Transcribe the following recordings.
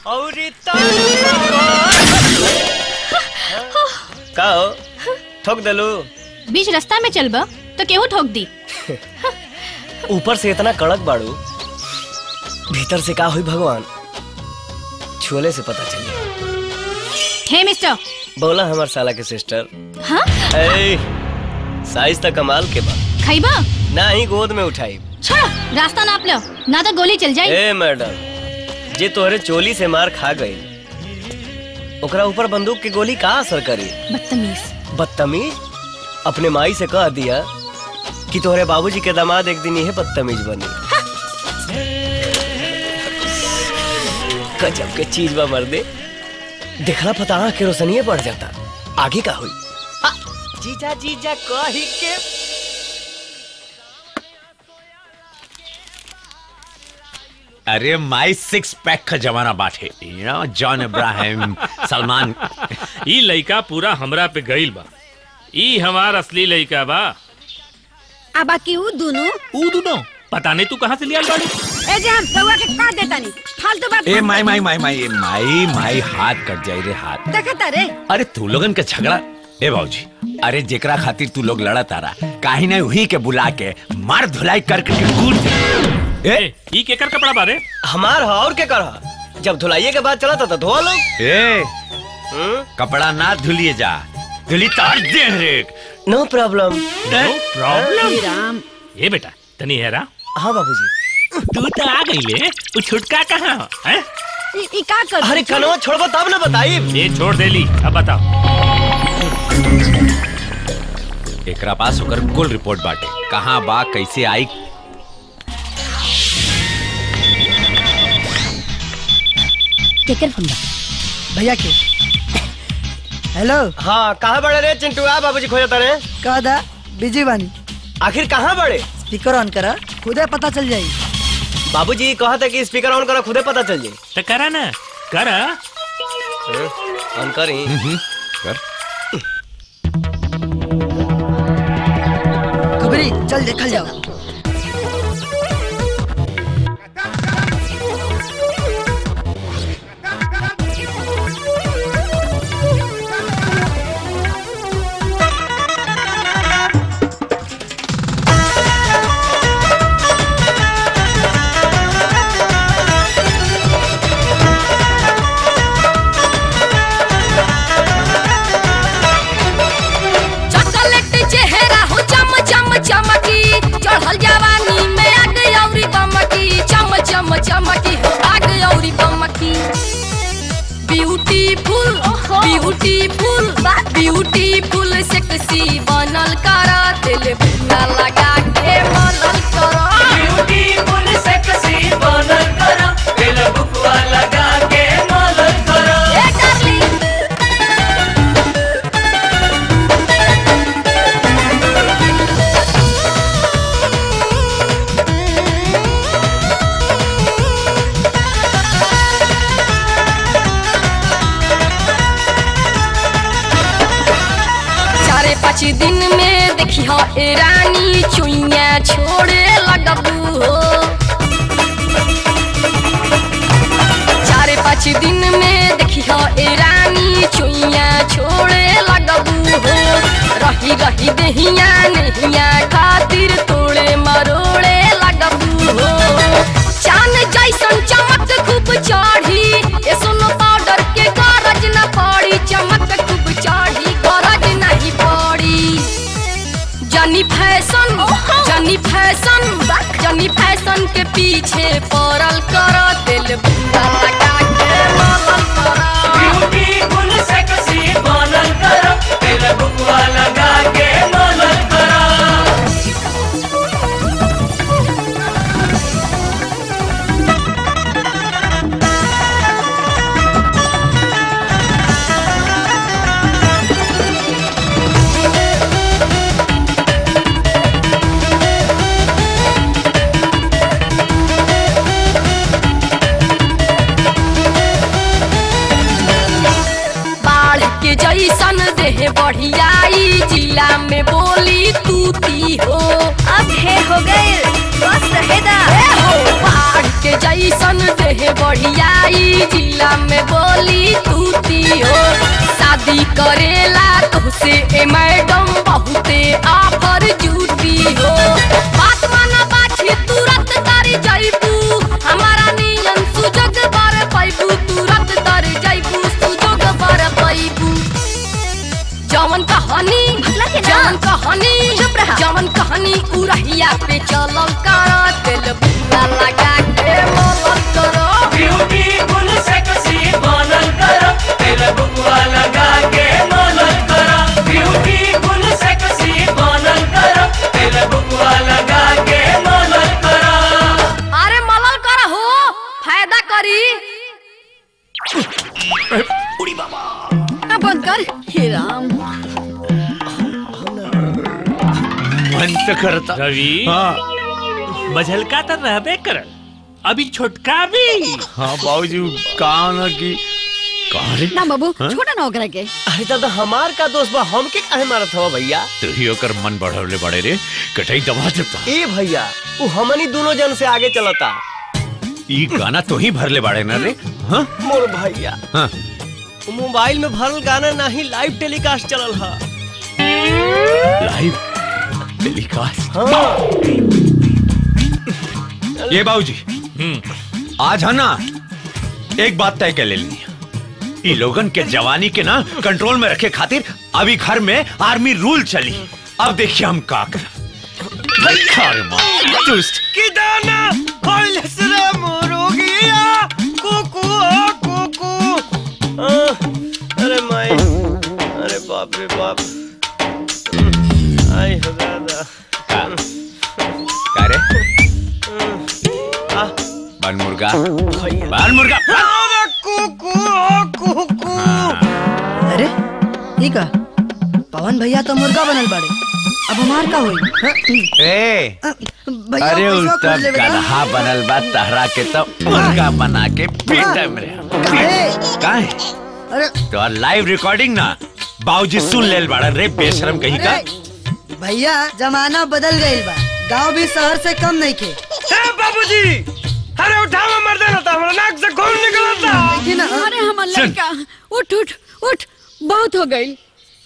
और का हो ठोक देलू बीच रास्ता में चलब तो केहू ठोक दी ऊपर से इतना कड़क बाड़ू भीतर से का हुई भगवान छुअले से पता चली हे मिस्टर बोला हमार साला के सिस्टर हाँ ए साइज तक कमाल के बा खैबा ना ही गोद में उठाई छोड़ो रास्ता नाप लो ना तो गोली चल जाए ए मैडम जे तोहरे चोली से मार खा गई ओकरा ऊपर बंदूक की गोली का असर करी बदतमीज बदतमीज अपने माई से कह दिया कि तोहरे बाबूजी के दामाद एक दिन यह बदतमीज बनी गजब के चीज बा मर्दे देखला पता आँख के रोशनीय बढ़ जाता आगे का हुई आ, जीजा जीजा कही के अरे माई सिक्स पैक का जमाना बाटे you know John Abraham Salman ई लइका पूरा हमरा पे गइल बा ई हमार असली लइका बा आ बाकी ऊ दोनों ऊ दोनों पता नहीं तू कहाँ से लिया बाड़ी ए जे हम रउआ के का देता नहीं फालतू बात ए माई माई माई माई ए, माई माई हाथ कट जाई रे हाथ देखता रे अरे तू लोगन के झगड़ा ए बाबूजी अरे जेकरा खातिर तू लोग लड़ा तारा काहे ना वही के बुला के मार धुलाई करके के कूद दे। ए ए, ई केकर कपड़ा बारे हमार हा और के कर जब धुलाइए के बाद चला था तो धोआ लो ए हम्म? कपड़ा ना धुलिए जा धुली तार दे रे no problem no problem Ram ए बेटा तनी हेरा हाँ बाबूजी तू तो आ गई ले तू छुटका कहाँ हो, हैं? ई ई का कर अरे कनवा छोड़बो तब ना बताई ये छोड़ देली अब बताओ एकरा पास ओकर कुल रिपोर्ट बाटे कहाँ बा कैसे आई केकर फोन बा भैया के हेलो हाँ कहाँ बड़े रे चिंटू आ बाबूजी खोजता रे कह दा बिजी बानी आखिर कहाँ बड़े स्पीकर ऑन करा खुदे पता चल जाई बाबूजी कहा था कि स्पीकर ऑन करो खुदे पता चल जाए तो करा ना करा ऑन करी कर खबरी चल देखल जाओ चॉकलेट चेहरा हो चम चम चमकी चढ़ल जवानी में आग औरी बमकी चम चम चमकी हो आग औरी बमकी ब्यूटीफुल ब्यूटीफुल ब्यूटीफुल सेक्सी बनल कर दिल बुना लगा के मनल कर ब्यूटीफुल सेक्सी बनल कर दिल बुकवा लगा के मनल कर ए डार्लिंग चारे पाँच दिन में देखी हो ए रानी चुइया छोड़े लगबू हो चारे पाँच दिन में देखी हो ए रानी चुइया छोड़े लगबू हो रही रही दहिया नहिया खातिर तोड़े मरोड़े लगबू हो चांद जैसन चमक खूब चढ़ी ए सोनो पाउडर के गरज न पड़ी चमक खूब चढ़ी गरज नहीं पड़ी जनी फैशन जनी फैशन जनी फैशन के पीछे पड़ल कर दिल बुरा लगा के मलल कर ब्यूटीफुल सेक्सी बनल कर दिल बुरा लगा के मलल कर हे राम मन तो करता रवि हाँ मझलका तो रहबे कर अभी छोटका भी हाँ बाबूजी कहा ना कि कहा रे ना बाबू छोड़ा ना ओकरा के अरे दादा हमार का दोस्त बा हमके काहे मारत हवा भैया तू ही ओकर मन बढ़वले बड़े रे कटाई दबा देता ए भैया वो हमनी दोनों जन से आगे चलता ई गाना तो ही भरले बाड़े ना रे हाँ मोर भैया हाँ वो मोबाइल में भरल गाना नहीं लाइव टेलीकास्ट चलल हा लाइव टेलीकास्ट हाँ ये बाबूजी हम्म आज है ना एक बात तय कर लेनी है ई लोगन के जवानी के ना कंट्रोल में रखे खातिर अभी घर में आर्मी रूल चली अब देखिए हम का कर दुष्ट कि दाना होइल सरे मोरोगिया कुकू ओ कुकू आह, अरे माई अरे बाप रे बाप आई हो दादा का का रे आ बन मुर्गा भैया बन मुर्गा अरे कुकू ओ कुकू अरे ठीक है पवन भैया तो मुर्गा बनल बाड़े अब हमार का होई हाँ? ए अ, भैया अरे पैसा उ खोज तब लेवे का? गधा बनल बा तहरा के तो मुर्गा बना के पीटे में काहे? काहे अरे तो लाइव रिकॉर्डिंग ना बाबूजी सुन लेल बाड़ा रे बेशरम कहीं का अरे भैया जमाना बदल गईल बा गांव भी शहर से कम नहीं के ए बाबूजी अरे उठावा मर देना था हमरा नाक से खून निकलता देखी ना हाँ? अरे हमर सुन। लड़का उठ उठ उठ बहुत हो गई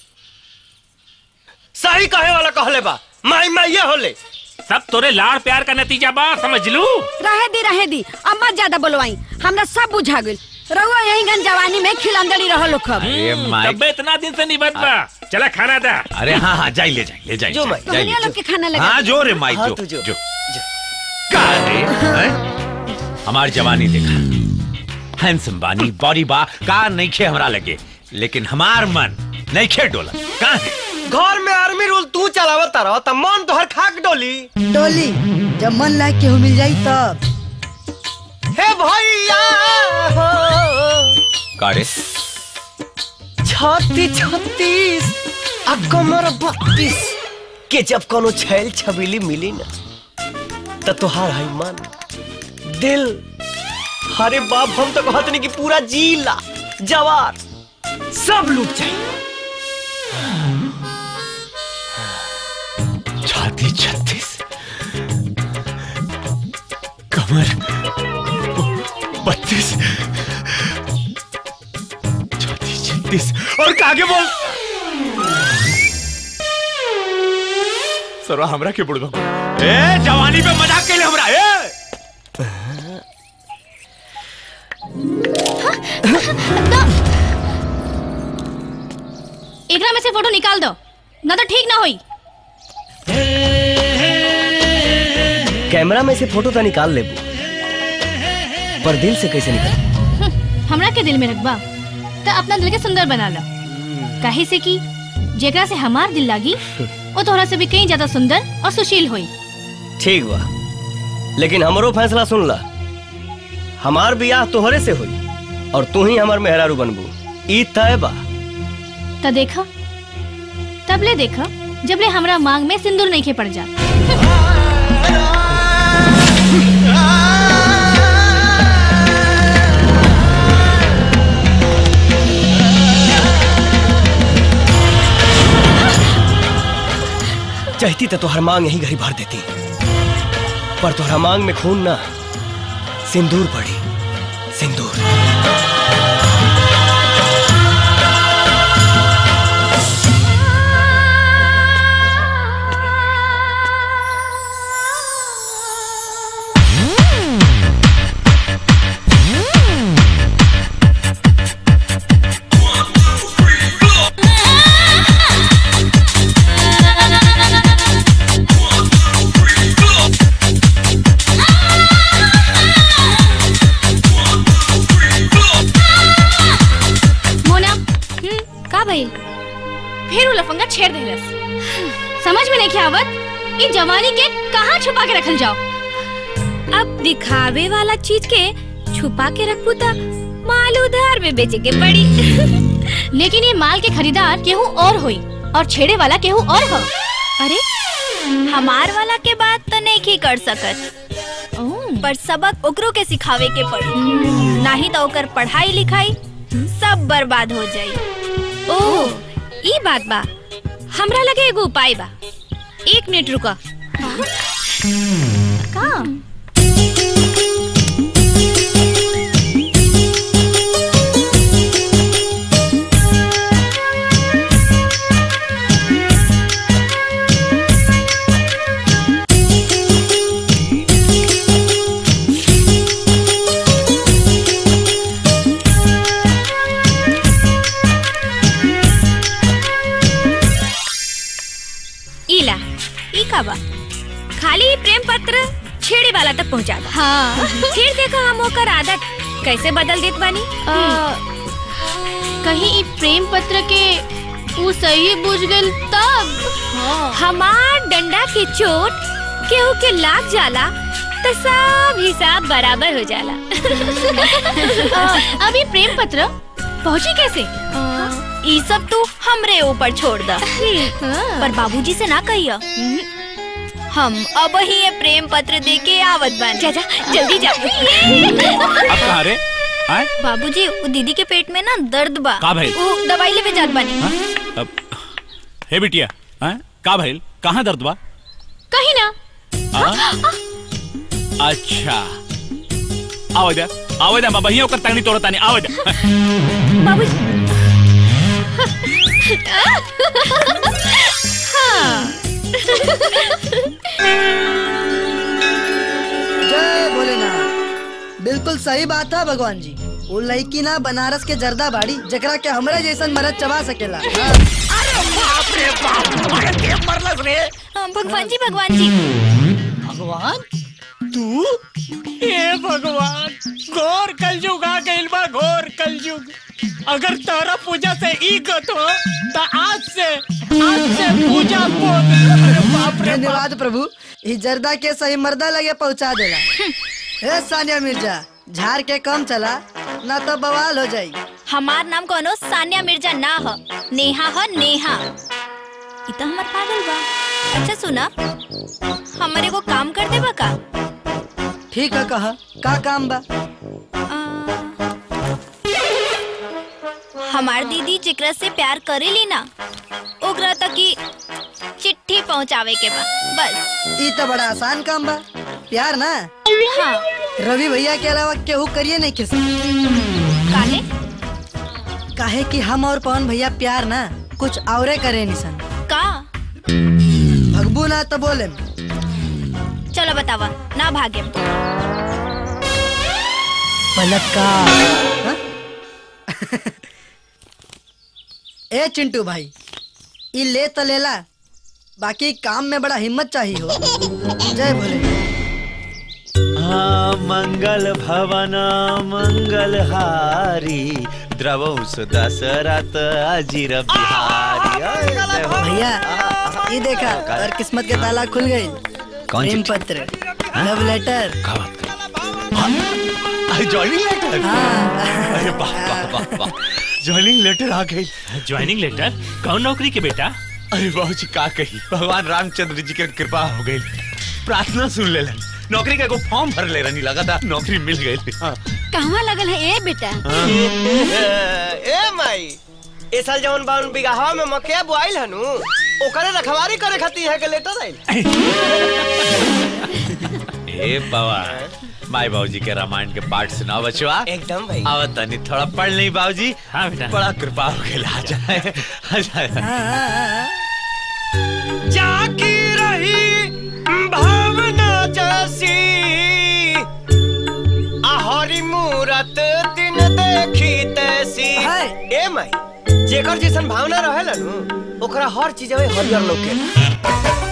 सही कहे वाला कहले बा माई माई ये होले सब तोरे लाड़ प्यार का नतीजा बा समझ लू रहे दी रहे दी अब मत ज्यादा बोलवाई हमरा सब बुझा गइल रहुआ यही गन जवानी में खिलंदड़ी रहल लोग अरे माई तब्बे इतना दिन से निबत बा चला खाना दा अरे हाँ हाँ जाई ले जाई ले जाई जो जाई, माई। जाई ले, लोग के खाना लगा हाँ जो रे माई हाँ, जो तू जो। जो का रे हैं? हमार जवानी देखा हैंडसम बानी बॉडी बा का नहीं खे हमरा लगे लेकिन हमार मन नहीं खे डोला का है घर में आर्मी रूल तू चलावत रहो त मन तोहर खाक डोली डोली जब मन लायक केहू मिल जाई तब हे भैया हो का रे छत्तीस छत्तीस आ कमर बत्तीस के जब कोनो छैल छबीली मिली ना त तोहार है मन दिल अरे बाप हम तो कहत नहीं कि पूरा जिला जवार सब लूट जाए छाती छत्तीस कमर बत्तीस छाती छत्तीस और कागे बोल सरवा हमरा के बुड़बा ए जवानी पे मजाक कैले हमरा ए एकरा में से फोटो निकाल दो ना तो ठीक ना होई कैमरा में से फोटो तो निकाल लेबू पर दिल से कैसे निकल हमरा के दिल में रखबा तो अपना दिल के सुंदर बना लो काहे से कि जेकरा से हमार दिल लागी वो तोहरा से भी कहीं ज्यादा सुंदर और सुशील होई ठीक बा लेकिन हमरो फैसला सुन ला हमार बियाह तोहरे से हुई और तू ही हमार मेहरारू बनबू ई तय बा तो देखा तब ले देखा जब ले हमरा मांग में सिंदूर नहीं खे पड़ जा चाहती तो तोहर मांग यही घड़ी भर देती पर तोहरा मांग में खून ना सिंदूर पड़ी सिंदूर मोना हम्म का भइल फिर वो लफंगा छेड़ देलस समझ में नहीं के आवत ई जवानी के कहाँ छुपा के रखल जाओ अब दिखावे वाला चीज के छुपा के रखू त माल उधार में बेचे के पड़ी लेकिन ये माल के खरीदार केहू और होई और छेड़े वाला केहू और हो अरे हमार वाला के बात तो नहीं की कर सकत पर सबक ओकरो के सिखावे के पड़ी नहीं तो ओकर पढ़ाई लिखाई सब बर्बाद हो जाई ओह ई बात बा हमरा लगे एगो उपाय बा एक मिनट रुका का इला ई का बा खाली प्रेम पत्र छेड़े वाला तक पहुंचा दा हाँ फिर देखो हम ओकर आदत कैसे बदल देत बानी आ, कहीं ई प्रेम पत्र के ऊ सही बुझ गइल तब हमार डंडा के चोट केहू के लाग जाला तो सब हिसाब बराबर हो जाला आ, अभी प्रेम पत्र पहुंची कैसे ई सब तू हमरे ऊपर छोड़ दा हाँ। पर बाबूजी से ना कहियो हम अब ही ये प्रेम पत्र दे के आवत बन जा जा जल्दी जा अब कहाँ रे आए बाबूजी वो दीदी के पेट में ना दर्द बा का भइल? वो दवाई लेवे जात बानी हाँ? अब हे बिटिया हैं का भइल कहाँ दर्द बा कहीं ना आ? अच्छा आओ जा आओ जा बाबा ही ओकर तंगनी तोड़ तानी आओ जा बाबूजी जय भोलेनाथ बिल्कुल सही बात है भगवान जी वो लड़की ना बनारस के जर्दा बाड़ी जकरा के हमरे जैसन मरद चबा सकेला हाँ। हाँ, भगवान जी भगवान जी भगवान तू हे भगवान घोर कलयुग आ गइल बा घोर कलयुग अगर तारा पूजा से ई गत हो तो आज से आज से पूजा बोल अरे बाप रे बाप धन्यवाद प्रभु ई जर्दा के सही मर्दा लगे पहुंचा देला ए सानिया मिर्जा झाड़ के कम चला ना तो बवाल हो जाई हमार नाम कोनो सानिया मिर्जा ना हो नेहा हो नेहा ई तो हमर पागल बा अच्छा सुना हमारे को काम कर देबा का ठीक है कहा का काम बा आ, हमार दीदी जेकरा से प्यार करेली ना ओकरा तक की चिट्ठी पहुंचावे के बा बस ई तो बड़ा आसान काम बा प्यार ना हाँ रवि भैया के अलावा केहू करिए नहीं किसी काहे काहे कि हम और पवन भैया प्यार ना कुछ औरे करे निसन का भगबू ना तो बोले चलो बतावा ना भागे हाँ? ए चिंटू भाई ई ले तो लेला बाकी काम में बड़ा हिम्मत चाहिए हो जय भोले हाँ मंगल भवन मंगल हारी द्रवौ सुदशरथ अजीर बिहारी अय, जय हो। भैया ये देखा और किस्मत के ताला खुल गई कौन प्रेम चिट्ठी? पत्र लव लेटर का बात कर ज्वाइनिंग लेटर हाँ अरे वाह वाह वाह वाह ज्वाइनिंग लेटर आ गई ज्वाइनिंग लेटर कौन नौकरी के बेटा अरे बाबू जी का कही भगवान रामचंद्र जी के कृपा हो गई प्रार्थना सुन ले नौकरी का एगो फॉर्म भर ले रही लगा था नौकरी मिल गई हाँ कहवा लगल है ए बेटा ए माई ए साल जवन बावन बिगहा में मकया बुआइल हनु ओकरे रखवारी करे खातिर है के लेटर आइल ए बाबा माई बाबूजी के रामायण के पाठ सुनाओ बचवा एकदम भाई आवत तनी थोड़ा पढ़ नहीं बाबूजी हाँ बेटा बड़ा कृपा हो गई आ जाए आ जाए हाँ, हाँ, हाँ। जाकी रही भावना जैसी आहरी मूरत दिन देखी तैसी हाय। ए माई जेकर जैसन भावना रहेला नु ओकरा हर चीज में हरियर लोके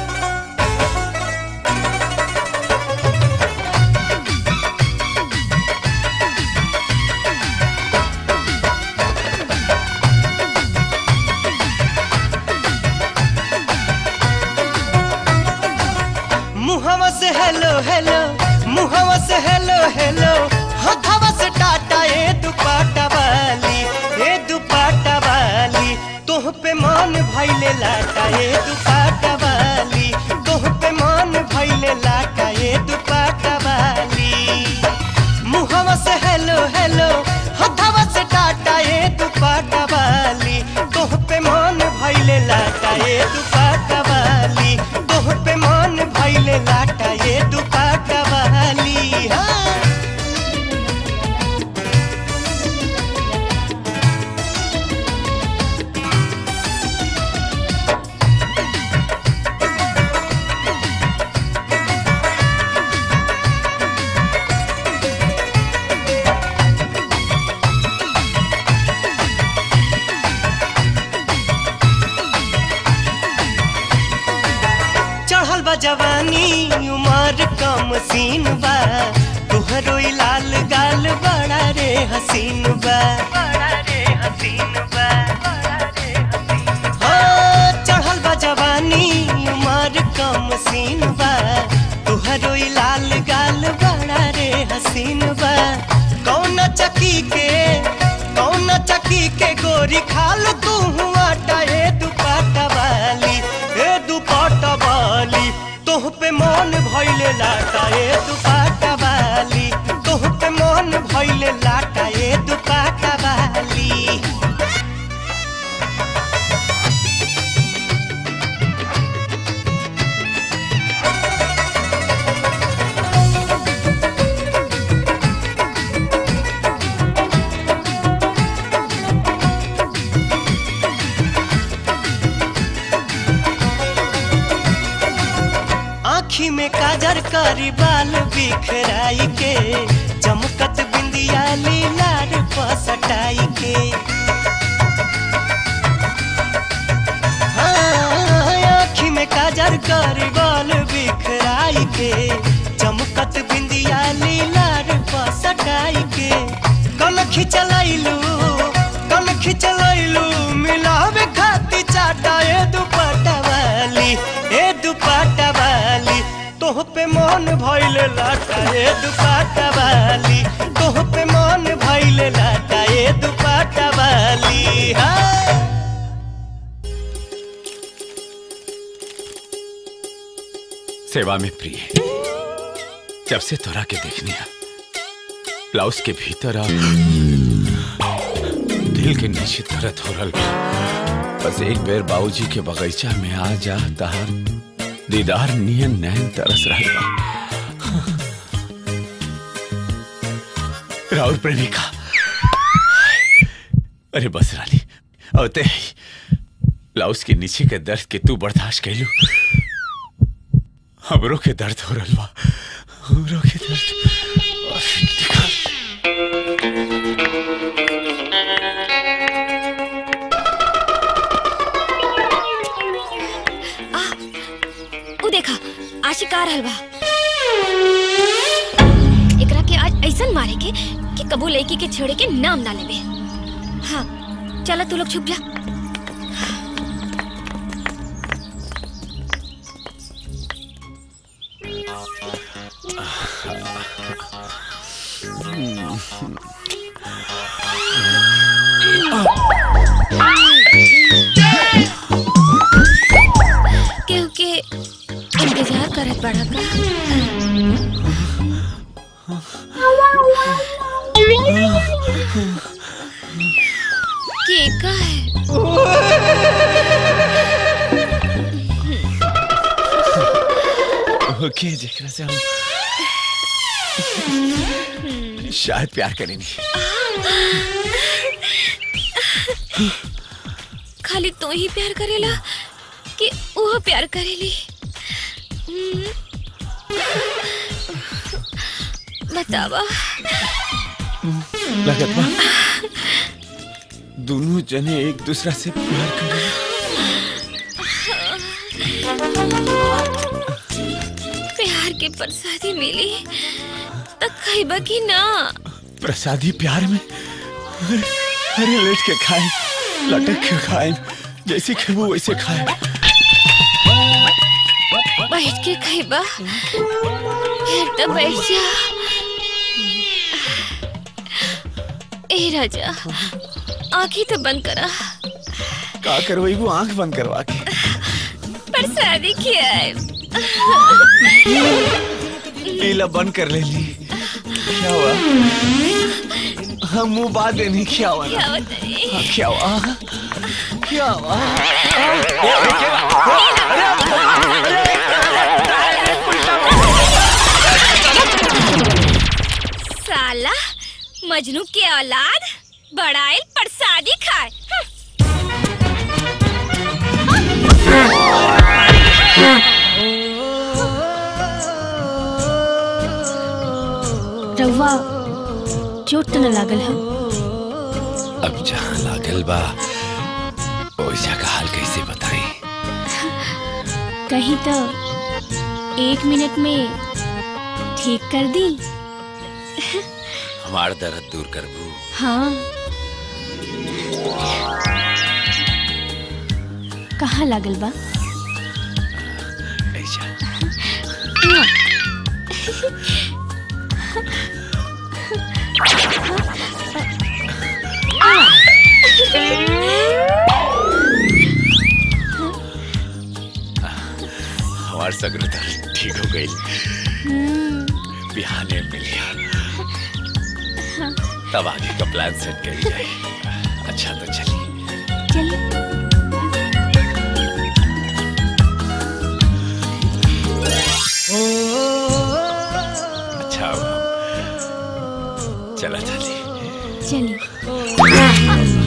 मुहवा से हेलो हेलो मुहवा से हेलो हेलो हथवा से टाटा ए दुपट्टा वाली ए दुपट्टा ये दुपाटा वाली तोह पे मन भइले लाटा ये दुपाटा वाली मुहवा से हेलो हेलो हथवा से टाटा ये दुपाटा वाली तोह पे मन भइले लाटा ये दुपाटा वाली तोह पे मन भइले लाटा ये दुपाटा वाली हाँ चढ़ल बा जवानी उमर कम सीन बा तुहरो ई लाल गाल बड़ा रे हसीन बा हाँ, चढ़ल बा जवानी उमर कम सीन बा तुहरो ई लाल गाल बड़ा रे हसीन बा कौन चकी के कौन चकी के गोरी खाल तू आटा ए दुपाटा वाली ए दुपाटा वाली तोह पे मन भइले लाटा ए दुपाटा वाली तोह पे मन भइले लाटा ए दुपाटा वाली आँखी में काजर करी बाल बिखराई के चमकत बिंदिया लीलार पसटाई के हाँ, आँखी में काजर करी बाल बिखराई के चमकत बिंदिया लीलार पसटाई के कल खिंचलैलू कल खिंचलैलू मिलावे खाती चाटा ए दुपट्टा वाली ए दुपट्टा वाली तोह पे मन भइले लाटा ए दुपट्टा वाली तोह पे मन भइले लाटा ए दुपट्टा वाली हाँ सेवा में प्रिय जब से तोरा के देखने आ ब्लाउज के भीतर आ दिल के नीचे दर्द हो रहा बा। बस एक बेर बाबूजी के बगीचा में आ जा तहार दीदार नियन नैन तरस रहा बा राउर प्रेमिका अरे बस रानी अवते ही ब्लाउज के नीचे के दर्द के तू बर्दाश्त कैलू हमरो के दर्द हो रहा बा हमरो के दर्द उ देखा आशिक आ रहल बा एकरा के आज ऐसन मारे के कि कबू लड़की के छेड़े के नाम ना लेबे हाँ चला तू लोग छुप जा केहू के इंतजार करत बड़ा का के का है ओके जेकरा से हम शायद प्यार करेंगे खाली तू ही प्यार करेला कि वो प्यार करेली हम्म। बतावा लगत बा दोनों जने एक दूसरा से प्यार करें प्यार के प्रसादी मिली तो खैबा की ना प्रसादी प्यार में अरे अरे लेट के खाए लटक के खाए जैसे खेबो वैसे खाए बैठ के खैबा फिर तो बैठ जा ए राजा आंखें तो बंद करा का करवाई वो आंख बंद करवा के प्रसादी खियाए पीला बंद कर ले ली क्या हुआ हाँ मुंह बात देनी क्या हुआ क्या बताइए हाँ, क्या हुआ क्या हुआ साला मजनू के औलाद बड़ाइल प्रसादी खाए हं। रउआ चोट तो न लागल है अब जहाँ लागल बा ओइजा का हाल कैसे बताई कहीं तो एक मिनट में ठीक कर दी हमार दर्द दूर करबू हाँ कहाँ लागल बा ऐजा हमार सगरो दर्द ठीक हो गई बिहाने मिल गया तब आगे का प्लान सेट कर जाए अच्छा तो चलिए चलिए अच्छा हुआ चला चलिए चलिए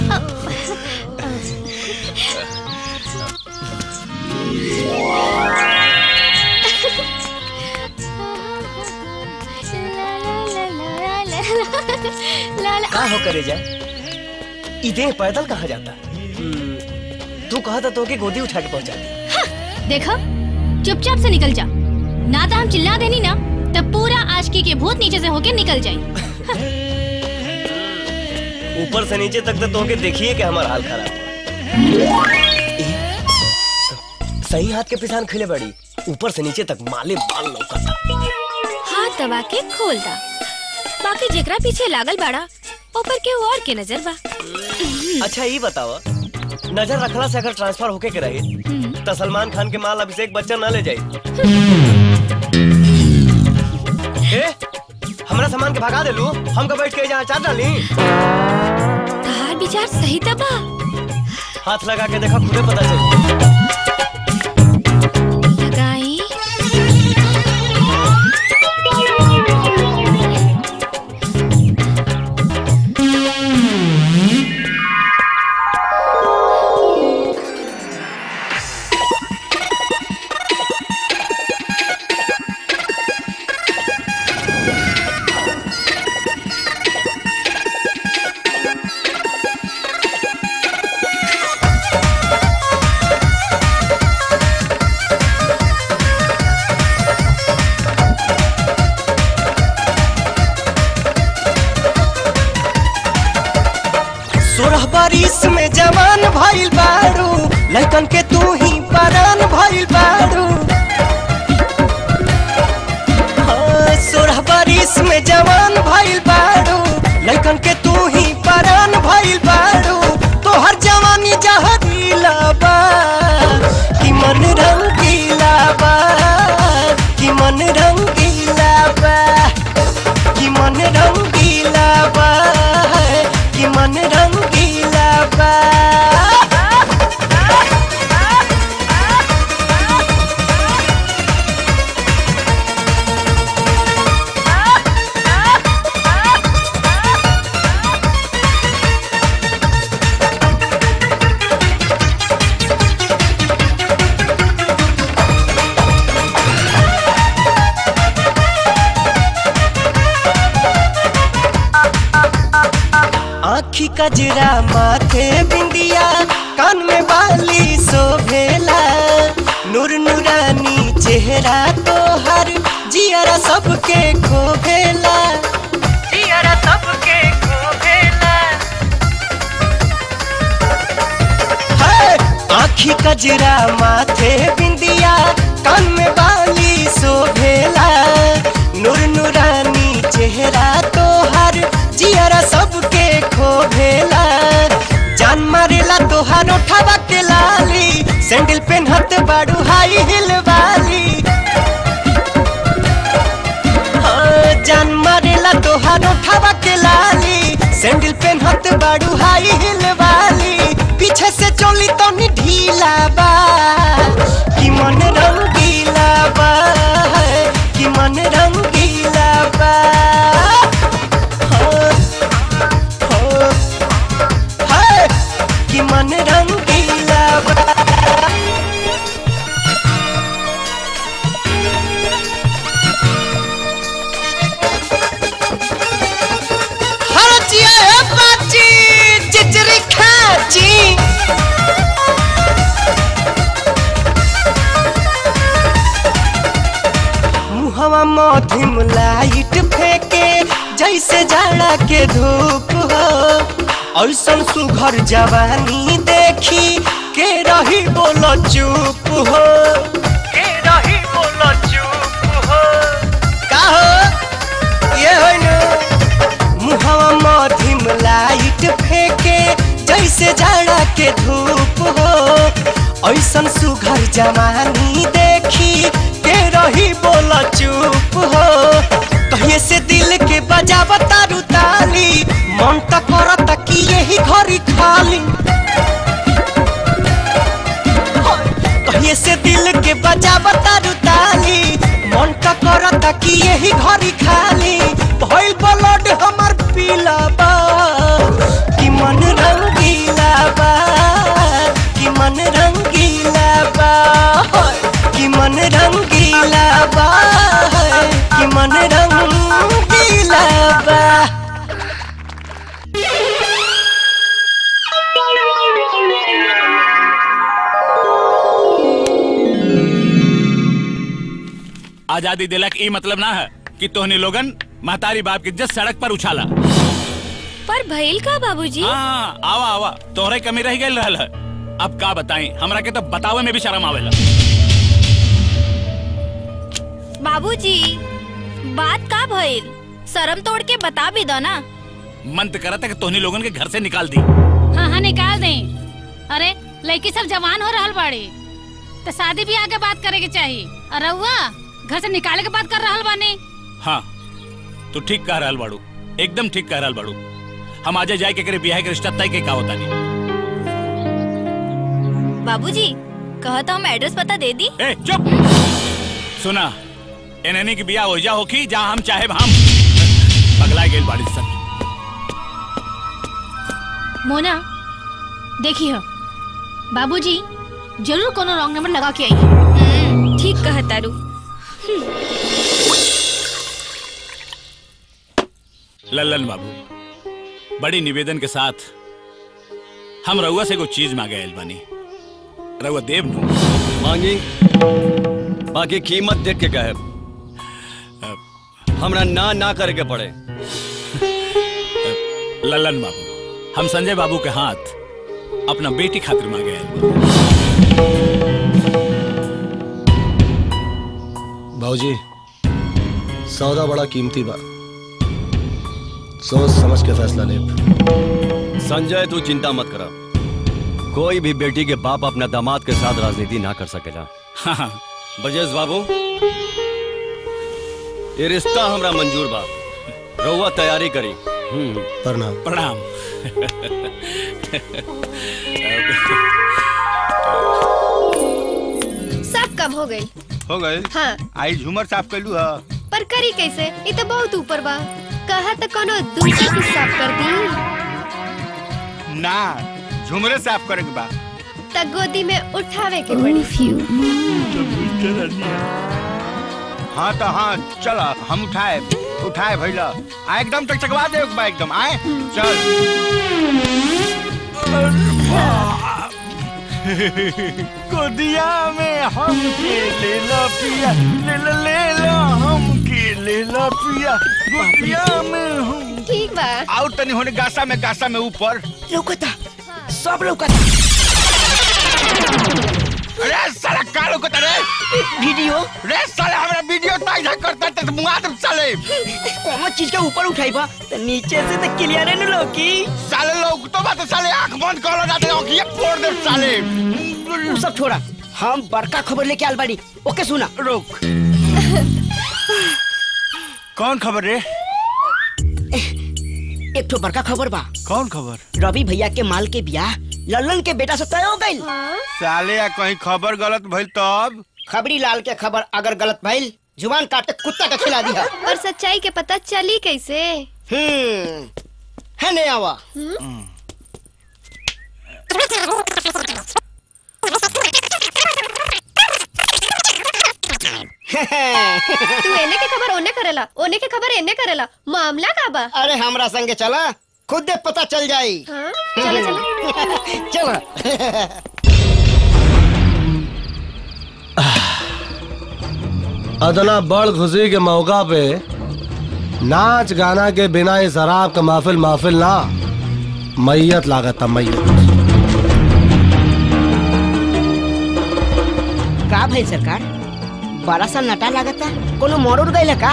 का हो करे जाए इधे पैदल कहाँ जाता हम्म, तू कहा था तो के गोदी उठा के पहुंचा दी देखो चुपचाप से निकल जा ना तो हम चिल्ला देनी ना तब पूरा आशकी के भूत नीचे से होके निकल जाए ऊपर से नीचे तक तो तोके देखिए कि हमारा हाल खराब हुआ। ए, सही हाथ के पिसान खिले बड़ी ऊपर से नीचे तक माले बाल लौका था हाथ दबा के खोल दा बाकी जेकरा पीछे लागल बाड़ा ऊपर के और के नजर बा अच्छा ये बताओ नजर रखला से अगर ट्रांसफर होके के रही तो सलमान खान के माल अभिषेक बच्चन ना ले जाई ए हमरा सामान के भगा देलू हम का बैठ के जहाँ चार डाली तहार विचार सही तबा हाथ लगा के देखा खुदे पता चली लगाई सोलह बारिश में जवान भइल बारू लड़कन के तू ही परान भइल बारू हाँ, सोलह बारिश में जवान भइल बारू लड़कन के तू ही परान भइल बारू तोहर जवानी जहरीला बा कि मन रंगीला बा कि मन रंगीला बा कि मन रंगीला बा कि मन रंगीला बा आखी कजरा माथे बिंदिया कान में बाली शोभेला नूर नूरानी चेहरा तोहर जियरा सबके खोभेला जियरा सबके खोभेला है आखी कजरा माथे बिंदिया कान में बाली शोभेला नूर नूरानी चेहरा तोहर जियरा सबके खोभेला जान मारेला तोहार उठावा के लाली सैंडल पेन्हत बाड़ू हाई हिल वाली हाँ, जान मारेला तोहार उठावा के लाली सैंडल पेन्हत बाड़ू हाई हिल वाली पीछे से चोली तो नी ढीला बा कि मन रंगीला बा कि मन रंगीला बा हाँ, हाँ, हाय, कि मन रंगीला बा हरचिया है बाची चिचरी खाची मुहवा मधिम लाइट फेंके जैसे जाड़ा के धूप हो ऐसन सुघर जवानी देखी के रही बोलो चुप हो के रही बोलो चुप हो का हो ये हो न मुहवा मधिम लाइट फेंके जैसे जाड़ा के धूप हो ऐसन सुघर जवानी देखी के रही बोला चुप हो कहिए से दिल के बजाव तारू ताली मन त करता कि यही घड़ी खाली कहिए से दिल के बजाव तारू ताली मन त करता कि यही घड़ी खाली भइल ब्लड हमर पीला बा कि मन रंगीला बा कि मन रंगीला बा कि मन रंगीला बा कि मन रंगीला बा आजादी दिलक ई मतलब ना है कि तोहनी लोगन महतारी बाप के जस सड़क पर उछाला पर भइल का बाबूजी हाँ आवा आवा तोहरे कमी रह गई रहल है अब का बताई हमरा के तो बतावे में भी शर्म आवेला बाबूजी बात का भइल शर्म तोड़ के बता भी दो ना मन तो करता कि तोहनी लोगन के घर से निकाल दी हाँ हाँ निकाल दें अरे लड़की सब जवान हो रहल बाड़ी तो शादी भी आगे बात करे के चाहिए और रउआ घर से निकाले के बात कर रहल बानी हाँ तू ठीक कह रहल बाड़ू एकदम ठीक कह रहल बाड़ू हम आजे जाए के करे बियाह के रिश्ता तय के का होता नहीं बाबूजी कहा तो हम एड्रेस पता दे दी ए चुप सुना एननी की बियाह हो जा होखी जहाँ हम चाहे हम पगला गेल बाड़ी सन मोना देखी हो बाबूजी जरूर कोनो रॉन्ग नंबर लगा के आई है ठीक कहा तारू लल्लन बाबू बड़ी निवेदन के साथ हम रउआ से कुछ चीज मांगे आयल बानी रउआ देव नु मांगी बाकी कीमत देख के कहे हमरा ना ना करे के पड़े लल्लन बाबू हम संजय बाबू के हाथ अपना बेटी खातिर मांगे आयल भाजी सौदा बड़ा कीमती बा सोच समझ के फैसला ले संजय तू चिंता मत करा कोई भी बेटी के बाप अपना दामाद के साथ राजनीति ना कर सकेला हाँ ब्रजेश बाबू ये रिश्ता हमरा मंजूर बा रउआ तैयारी करी प्रणाम प्रणाम सब कब हो गई हो गए हाँ आई झूमर साफ कैलू है पर करी कैसे ये तो बहुत ऊपर बा कहा तो कोनो दूसरे के साफ कर दी ना झूमरे साफ करे के बा त गोदी में उठावे के पड़ी हाँ तो हाँ चल हम उठाए उठाए भैला आ एकदम तक चकवा दे एक बा एकदम आए चल गोदिया में हम के ले ला पिया ले ला ले ला हम के ले ला पिया गोदिया में हम ठीक बा आउट तनी होने गासा में गासा में ऊपर लौकता सब लौकता अरे साला का लौकता रे वीडियो रे साला हमरा वीडियो ताई था करता त मुआ तुम साले कौन चीज के ऊपर उठाई बा तो नीचे से तो क्लियर है ना लौकी साले लोग तो बात साले आंख बंद कर लो जाते आंख ये फोड़ दे साले उ सब छोड़ा हम बड़का खबर लेके आल बाड़ी ओके सुना रुक कौन खबर रे एक ठो बड़का खबर बा कौन खबर रवि भैया के माल के बियाह लल्लन के बेटा से तय हो गइल साले या कहीं खबर गलत भइल तब खबरी लाल के खबर अगर गलत भइल जुबान काट के कुत्ता के खिला दिया और सच्चाई के पता चली कैसे हम्म है नहीं आवा तू एने के खबर ओने करेला ओने के खबर एने करेला मामला का बा अरे हमरा संगे चला खुद दे पता चल जाई हाँ? चलो चलो चलो अदना बड़ खुशी के मौका पे नाच गाना के बिना ही शराब का महफिल महफिल ना मैयत लागत मैयत का भाई सरकार बड़ा सा नटा लागता कोनो मोड़ गइल का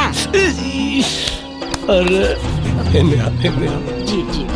अरे इन्हें आ, इन्हें आ। जी जी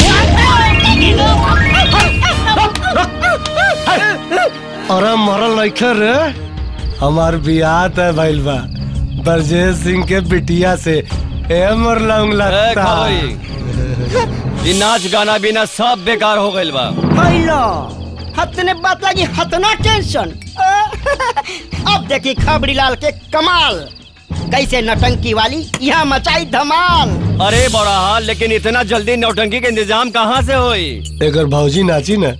अरे मरल नइखे रे हमार बियाह तय भइल बा ब्रजेश सिंह के बिटिया से ए मरलंग लगता ये नाच गाना बिना सब बेकार हो गइल बा हेलो हतने बात लगी हतना टेंशन अब देखी खबरी लाल के कमाल कैसे नटंकी वाली यहाँ मचाई धमाल अरे बड़ा हाल लेकिन इतना जल्दी नौटंकी के इंतजाम कहाँ से होई एकर भौजी नाची न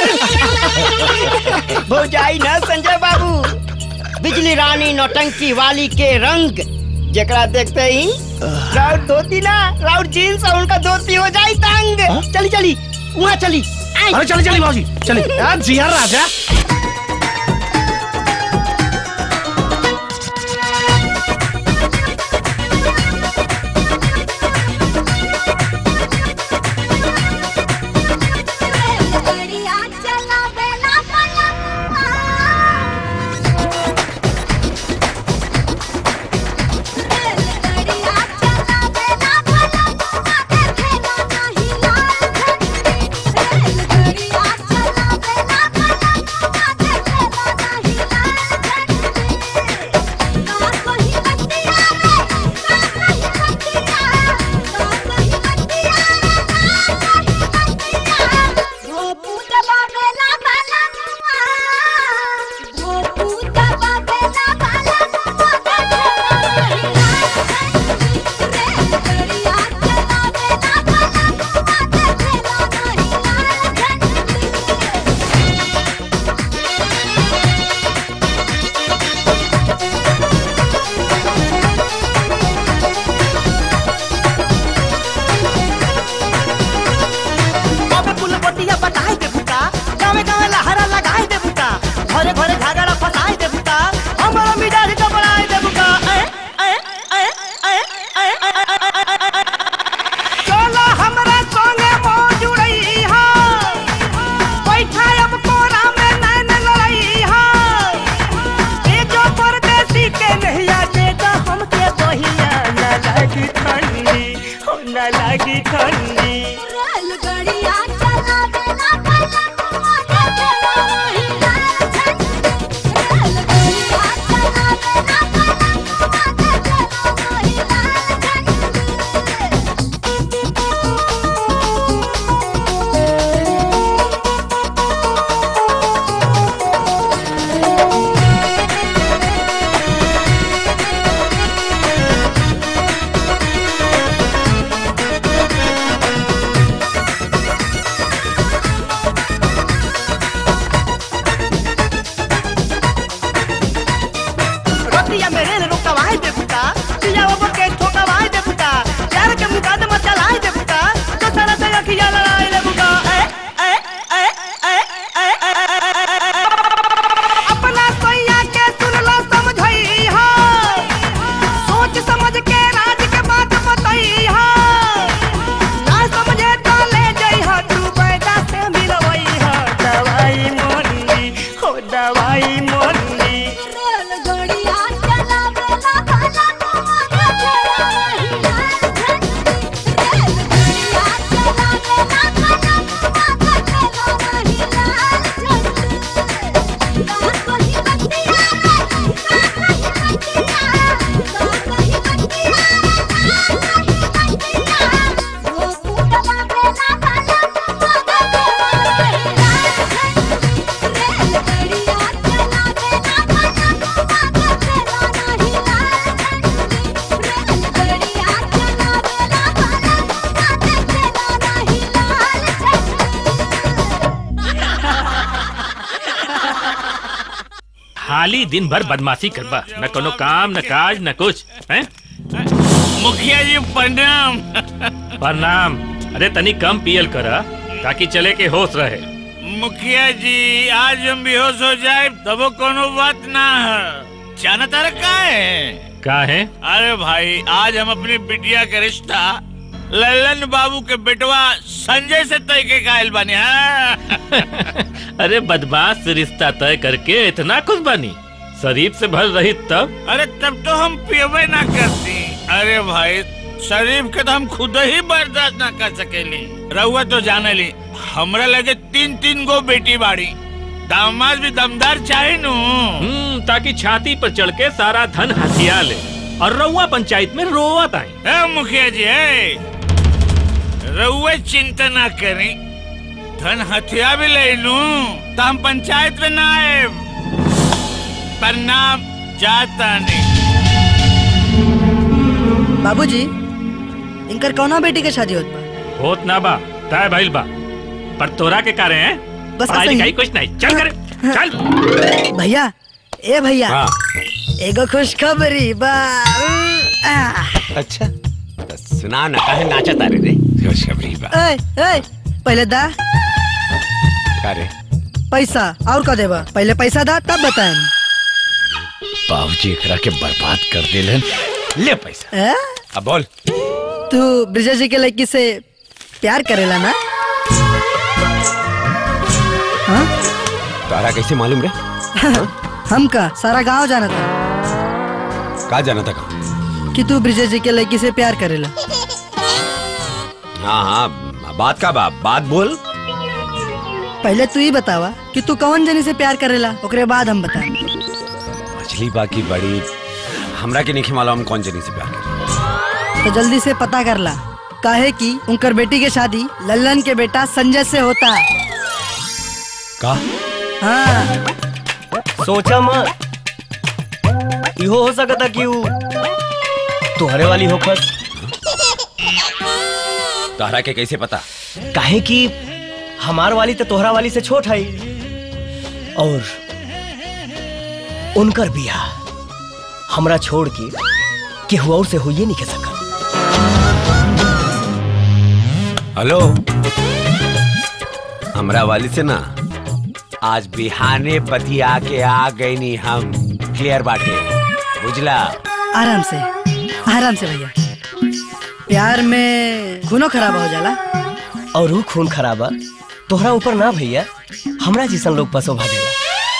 भौजाई ना संजय बाबू बिजली रानी नौटंकी वाली के रंग जेकरा देखते ही राउत धोती ना राउत जीन्स और उनका धोती हो जाई तंग चली चली वहाँ चली आई। अरे चली चली भौजी चली यार जिया राजा बाबे पुल बटिया बताई दे बुता गावे गावे लहरा लगाई दे बुता घरे घरे घागरा फसाई दे बुता हमारा मिजाज का बनाई दे बुता ए ए ए ए ए ए चलो हमरा संगे मौज उड़ई हा बैठा अब कोरा में नैन लड़ई हा ए जो परदेसी के नहिया देगा हमके बहिया ना लागी ठंडी हो ना लागी ठंडी खाली दिन भर बदमाशी करबा न कोनो काम न काज न कुछ हैं मुखिया जी प्रणाम प्रणाम अरे तनी कम पियल कर ताकि चले के होश रहे मुखिया जी आज हम बेहोश हो जाए तब कोनो बात ना है जाना तारा का है का है अरे भाई आज हम अपनी बिटिया का रिश्ता लल्लन बाबू के बेटवा संजय से तय के कायल बने हैं अरे बदमाश से रिश्ता तय करके इतना कुछ बनी शरीफ से भर रही तब अरे तब तो हम पियबे ना करती अरे भाई शरीफ के तो हम खुद ही बर्दाश्त ना कर सकेली रहुआ तो जाने ली हमरा लगे तीन तीन गो बेटी बाड़ी दामाद भी दमदार चाहे नु हम्म, ताकि छाती पर चढ़ के सारा धन हथिया ले और रउआ पंचायत में रोवत आई ए मुखिया जी है रहुए चिंता ना करी धन हथिया भी ले लू तो हम पंचायत में ना आए प्रणाम जाता नहीं बाबूजी इनकर कौना बेटी के शादी होत बा होत ना बा तय भइल बा पर तोरा के कारण है बस पढ़ाई ऐसे ही। लिखाई कुछ नहीं चल करे चल भैया ए भैया हाँ। एगो खुशखबरी बा आ, अच्छा तो सुना ना काहे नाचा तारे रे खुशखबरी बा ए, ए, पहले दा का रे पैसा और का देबा पहले पैसा दा तब बताएं बाबूजी एकरा के बर्बाद कर देलन ले पैसा ए? अब बोल तू ब्रिजा जी के लड़की से प्यार करेला ना हाँ? तारा कैसे मालूम रे हम का सारा गांव जाना था का जाना था का कि तू ब्रिजा जी के लड़की से प्यार करेला हाँ हाँ बात का बाप बात बोल पहले तू ही बतावा कि तू कौन जनी से प्यार करेला ओकरे बाद हम बताएं मछली बाकी बड़ी हमरा के नहीं मालूम हम कौन जनी से प्यार कर तो जल्दी से पता कर ला काहे कि उनकर बेटी के शादी लल्लन के बेटा संजय से होता का हाँ सोचा मत इहो हो सकता कि ऊ तुहरे वाली होखत तारा के कैसे पता काहे कि हमार वाली तो तोहरा वाली से छोट है और उनकर बियाह हमरा छोड़ के केहू और से होइए नहीं के सकल हेलो हमरा वाली से ना आज बिहाने बतिया के आ गई नी हम क्लियर बाटे बुझला आराम से आराम से भैया प्यार में खूनो खराब हो जाला और ऊ खून खराबा तोहरा ऊपर ना भैया हमरा जैसन लोग पर शोभा देला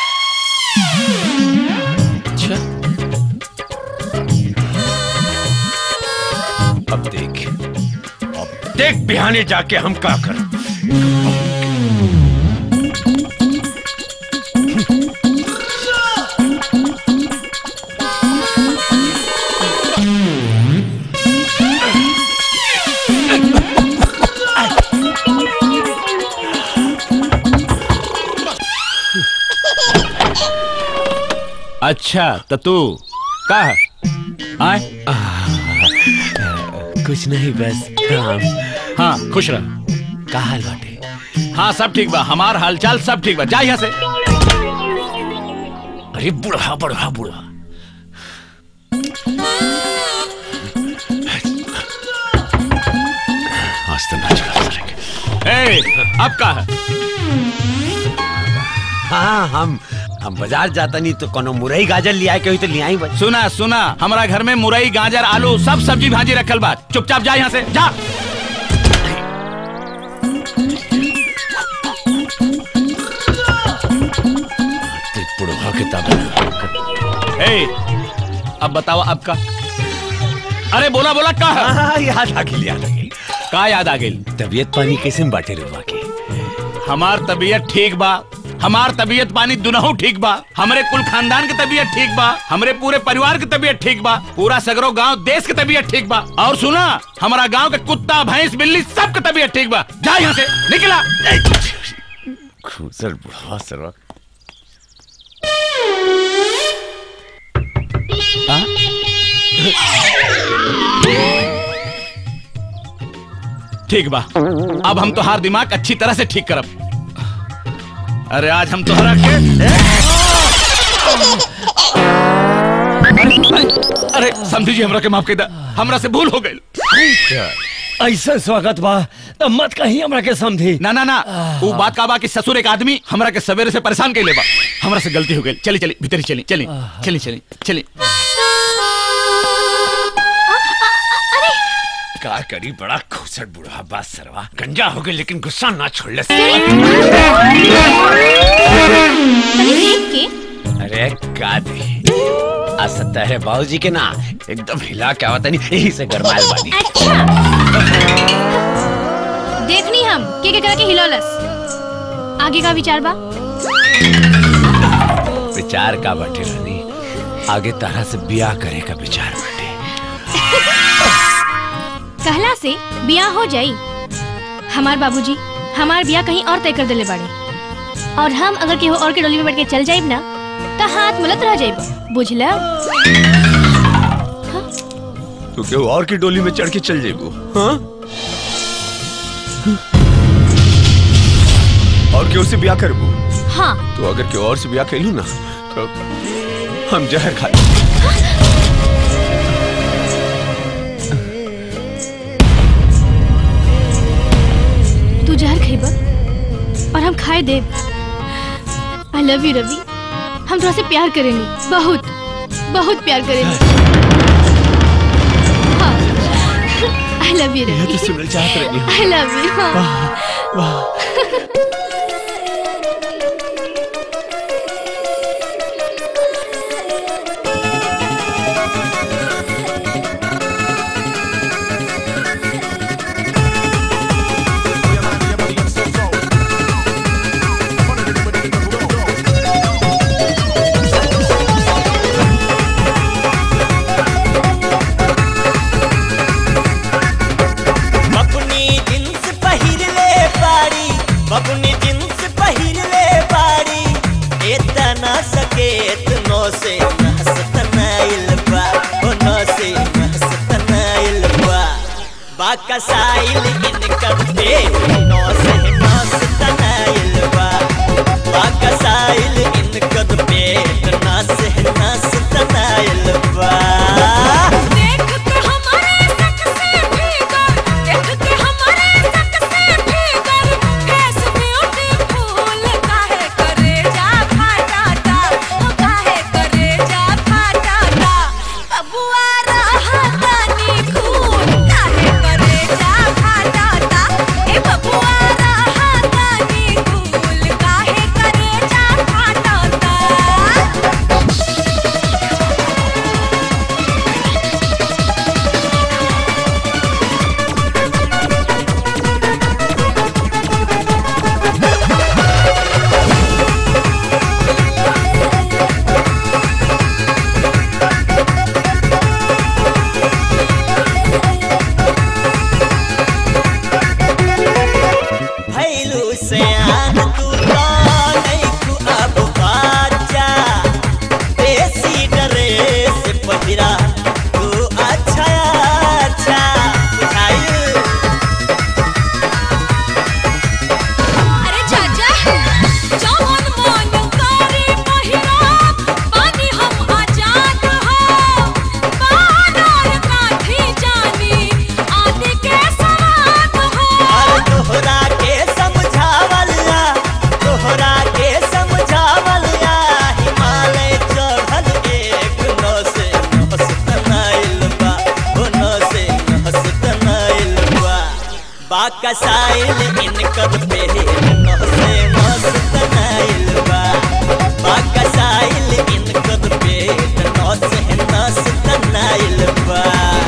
अब देख अब देख बिहाने जाके हम का कर अच्छा तो तू का है आए कुछ नहीं बस काम हाँ खुश रह का हाल बाटे हाँ सब ठीक बा हमार हालचाल सब ठीक बा जा यहाँ से अरे बुढ़ा बुढ़ा बुढ़ा आज तो ना चला सकेंगे ए, अब का है हाँ हम हम बाजार जाता नहीं तो कोनो मुरई गाजर लिया के हुई तो लिया ही बस सुना सुना हमारा घर में मुरई गाजर आलू सब सब्जी भाजी रखल बा चुपचाप जा यहाँ से जा बुढ़ा किताब ए, अब बताओ अब का अरे बोला बोला का है? हाँ, याद आ गई याद आ गई का याद आ गई तबीयत पानी कैसे में बाटे रे बाकी हमार तबीयत ठीक बा हमार तबीयत पानी दुनहु ठीक बा हमरे कुल खानदान के तबीयत ठीक बा हमरे पूरे परिवार के तबीयत ठीक बा पूरा सगरो गांव देश के तबीयत ठीक बा और सुना हमारा गांव के कुत्ता भैंस बिल्ली सब के तबीयत ठीक बा जा यहाँ से निकला खूसर बुढ़ा सरवा ठीक बा अब हम तोहार दिमाग अच्छी तरह से ठीक करब अरे आज हम तोहरा के अरे समझी जी हमरा के माफ कर दा हमरा से भूल हो गई ऐसा स्वागत बा तो मत कहीं हमरा के समझी ना ना ना वो बात का बा कि ससुर एक आदमी हमरा के सवेरे से परेशान के बा हमरा से गलती हो गई चली चली भीतर ही चली चली चली चली चली का करी बड़ा खुसट बुढ़ा बात सरवा गंजा हो गई लेकिन गुस्सा ना छोड़ ले अरे का दे आ सकता है बाबूजी के ना एकदम हिला क्या होता नहीं यही से गरमाल बानी देखनी हम के के करा के हिलौलस आगे का विचार बा विचार का बटे रानी आगे तरह से ब्याह करे का विचार बटे कहला से बियाह हो जाई हमार बाबूजी हमार बियाह कहीं और तय कर देले बाड़े और हम अगर केहू और के डोली में बैठ के चल जाइब ना तो हाथ मलत रह जाइब बुझला तू केहू और की डोली में चढ़ के चल जेबू हाँ और केहू से ब्याह करबू हाँ तो अगर केहू और से ब्याह कैलू ना तो हम जहर खा तू जहर खेब और हम खाए देब आई लव यू रवि हम थोड़ा से प्यार करेंगे बहुत बहुत प्यार करेंगे आई लव यू यह रवि तो सुनना चाहत रही हूँ। आई लव यू वाह वाह बबुनी जींस पहिर ले बाड़ी बबुनी जींस पहिर ले बाड़ी एतना सकेत नो से महसतनाइल बा ओ नो से महसतनाइल बा बाकसाइल इनकर पेट नो से महसतनाइल बा बाकसाइल इनकर पेट ना से महसतनाइल बा देख के हमारे सक से भीतर देख के हमारे सक से भीतर फेस ब्यूटीफुल काहे करे जा फाटा टा ओ काहे करे जा फाटा टा बबुआ रहा तानी खून काहे करे जा फाटा टा ए बबुआ रहा तानी खून काहे करे जा फाटा टा भैलू से आन तू तो नहीं तू अब बाजा देसी ड्रेस पहिरा तू अच्छा अच्छा बुझाइल अरे चाचा जवन मन करे पहिरा पानी हम आजाद हो बानर काठी जानी आदि के सवाद हो और तोहरा के समझावला तोहरा के समझावला हिमालय चढ़ल एक नौ से नहसतनाइल बा ओ नौ से नहसतनाइल बा बाकसाइल इनकर पे नौ से नहसतनाइल बा बाकसाइल इनकर पे नौ से नहसतनाइल बा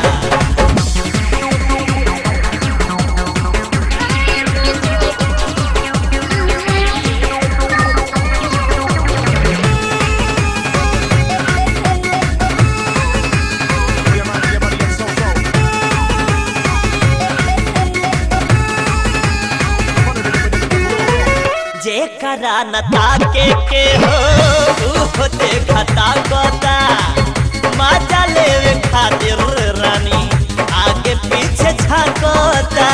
जेकरा न ताके के हो ऊ देखता गोता मजा लेवे खातिर रानी आगे पीछे झांकोता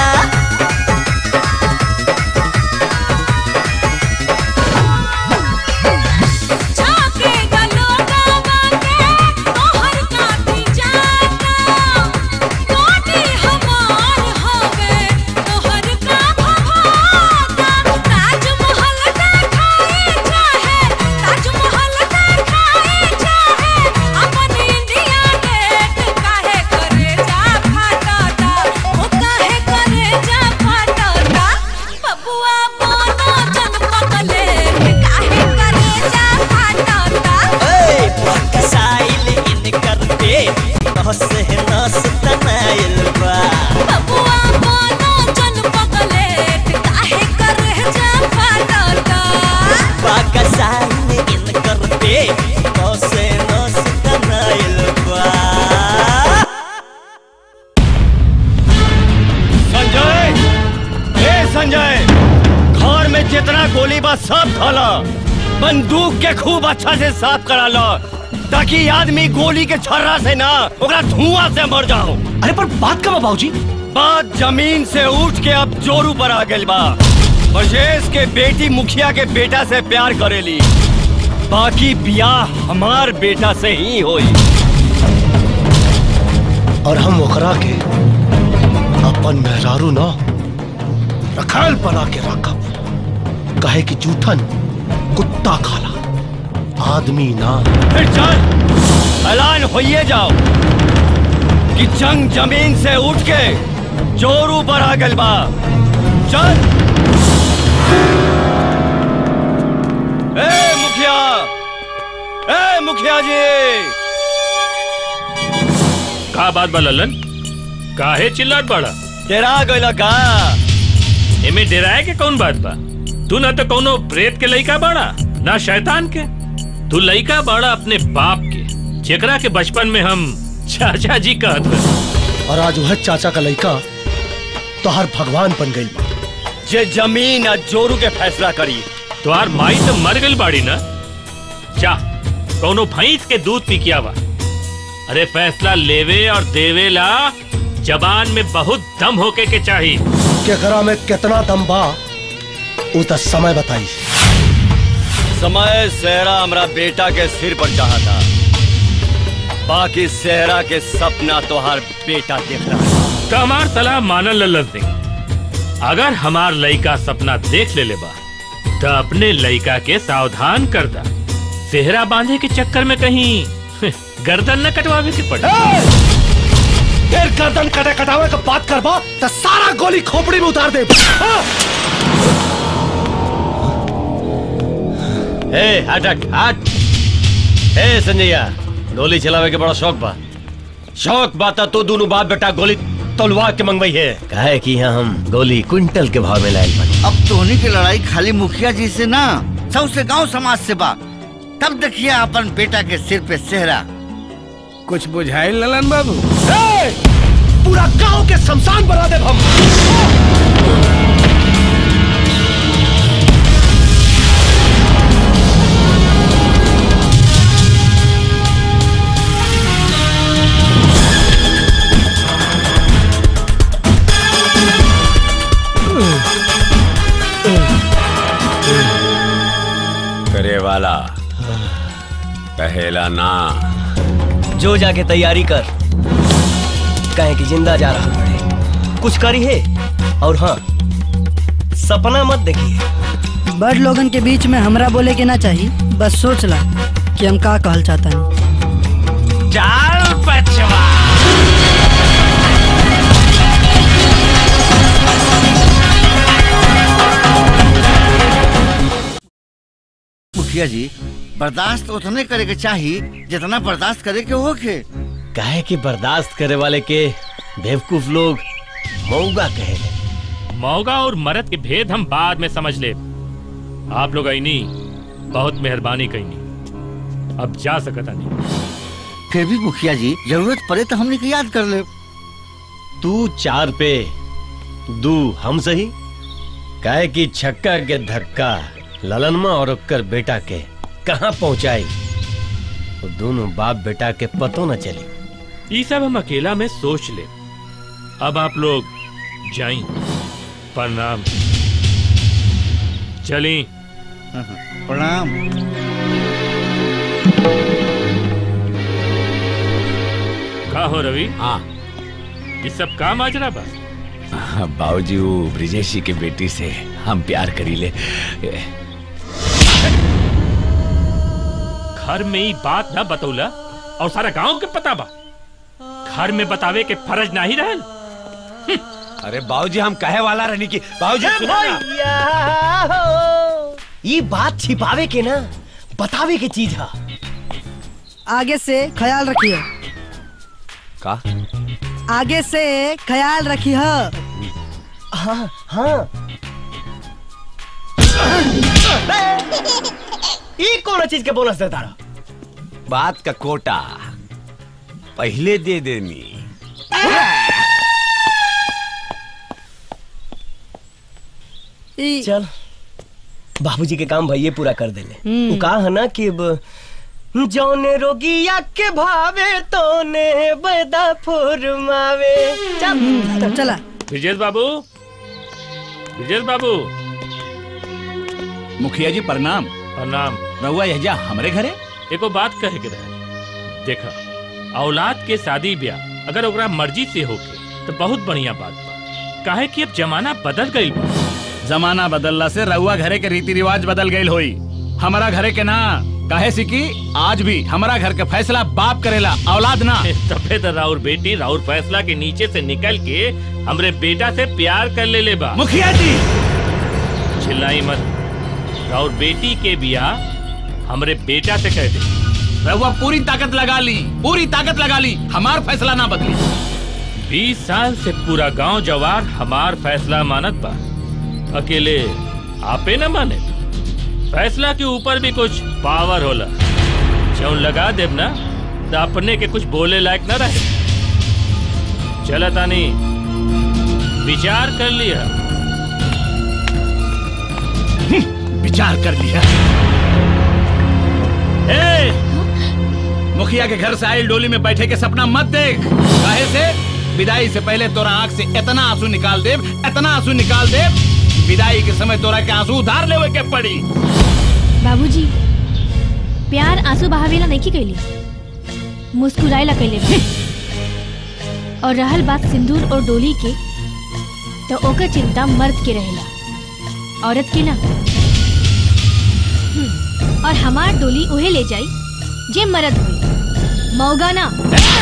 झाके गलो गावा के तोहर काठी जान जितना गोली बा सब धला बंदूक के खूब अच्छा से साफ करा लो ताकि आदमी गोली के छर्रा से ना ओकरा धुआं से मर जाओ अरे पर बात का बाबूजी बात जमीन से उठ के अब जोरू पर आ गइल बा ब्रजेश के बेटी मुखिया के बेटा से प्यार करेली बाकी बियाह हमार बेटा से ही होई और हम ओकरा के अपन मेहरारू न रखाल बना के रखब कहे कि जूठन कुत्ता खाला आदमी ना फिर चल ऐलान होइए जाओ कि जंग जमीन से उठ के जोरू पर आ गइल बा चल ए मुखिया ए मुखिया जी का बात बा ललन काहे चिल्लात बड़ा डेरा गइल का एमे डेराए के कौन बात बा तू ना तो कौनो प्रेत के लइका बड़ा ना शैतान के तू लइका बड़ा अपने बाप के जेकरा के बचपन में हम चाचा जी कहत रहे और आज वह चाचा का लड़का तोहर भगवान बन गई बा जे जमीन आ जोरू के फैसला करी तुहार माई तो मर गई बाड़ी ना जा कौनो भैंस के दूध पी के आवा अरे फैसला लेवे और देवे ला जबान में बहुत दम होके के चाहिए केकरा में कितना दम बा उ त समय बताई समय सेहरा हमरा बेटा के सिर पर चाहा था बाकी सेहरा के सपना तोहार बेटा देख रहा है तो हमार सलाह मानल लल्लन सिंह अगर हमार लइका सपना देख ले बा तो अपने लइका के सावधान कर दा सेहरा बांधे के चक्कर में कहीं गर्दन न कटवावे के पड़े फिर गर्दन कटे कटावे का बात करबा तो सारा गोली खोपड़ी में उतार दे हाँ? ए हट हट हट ए संजैया गोली चलावे के बड़ा शौक बा शौक बात तो दोनों बाप बेटा गोली तलवार के मंगवाई है कहे कि यहाँ हम गोली क्विंटल के भाव में लायल बनी अब तोहनी की लड़ाई खाली मुखिया जी से ना सबसे गांव समाज से बा तब देखिए अपन बेटा के सिर पे सेहरा कुछ बुझाए ललन बाबू ए, पूरा गांव के शमशान बना दे हम करे वाला कहेला ना जो जाके तैयारी कर कहे कि जिंदा जा रहा बड़े कुछ करी है और हाँ सपना मत देखिए बड़ लोगन के बीच में हमरा बोले के ना चाहिए बस सोच ला कि हम का कहल चाहता नहीं चाल पचवा मुखिया जी बर्दाश्त उतने करे के चाहिए जितना बर्दाश्त करे के होके कहे कि बर्दाश्त करे वाले के बेवकूफ लोग मऊगा कहे मौगा और मरद के भेद हम बाद में समझ ले आप लोग आईनी बहुत मेहरबानी कईनी अब जा सकता नहीं फिर भी मुखिया जी जरूरत पड़े तो हमने के याद कर ले तू चार पे दू हम सही काहे कि छक्का के धक्का ललनमा और ओकर बेटा के कहाँ पहुंचाई वो दोनों बाप बेटा के पतो न चली ये सब हम अकेला में सोच ले अब आप लोग जाई प्रणाम चली प्रणाम का हो रवि हाँ ये सब का माजरा बा बाबूजी वो ब्रिजेशी के बेटी से हम प्यार करी ले घर में ही बात ना बतौला और सारा गांव के पता बा घर में बतावे के फर्ज नहीं रहल अरे बाबूजी हम कहे वाला रहनी की बाबूजी सुनो ना ये बात छिपावे के ना बतावे के चीज है आगे से ख्याल रखिए का आगे से ख्याल रखिए हाँ हाँ ये कौन चीज के बोनस देता रहा बात का कोटा पहले दे देनी ई चल बाबूजी के काम भैया पूरा कर देले हम्म। वो कहा है ना कि अब जौने रोगिया के भावे तोने बैदा फुरमावे चल चला विजय बाबू विजय बाबू मुखिया जी प्रणाम प्रणाम रहुआ यह हमरे घरे एको बात कहे के रहे देखा औलाद के शादी ब्याह अगर ओकरा मर्जी से होके तो बहुत बढ़िया बात बा काहे कि अब जमाना बदल गई बा जमाना बदलला से रहुआ घरे के रीति रिवाज बदल गई होई हमारा घरे के ना काहे से कि आज भी हमारा घर के फैसला बाप करेला औलाद ना तबे तो राउर बेटी राउर फैसला के नीचे से निकल के हमरे बेटा से प्यार कर ले ले बा मुखिया जी चिल्लाई मत राउर बेटी के बियाह हमरे बेटा से कह दे रहुआ पूरी ताकत लगा ली पूरी ताकत लगा ली हमार फैसला ना बदली बीस साल से पूरा गांव जवार हमार फैसला मानत बा अकेले आपे न माने फैसला के ऊपर भी कुछ पावर होला जौन लगा देब ना तो अपने के कुछ बोले लायक न रहे चला तानी विचार कर लिया विचार कर लिया ए, मुखिया के घर से आई डोली में बैठे के सपना मत देख काहे से विदाई से पहले तोरा आंख से इतना आंसू निकाल दे इतना आंसू निकाल दे विदाई के समय तोरा के आंसू उधार लेवे के पड़ी बाबूजी प्यार आंसू बहावेला नहीं कैली मुस्कुराएला कैले बा। और रहल बात सिंदूर और डोली के तो ओकर चिंता मर्द के रहेला औरत के ना हम्म, और हमार डोली उहे ले जाई जे मर्द हुई मौगा ना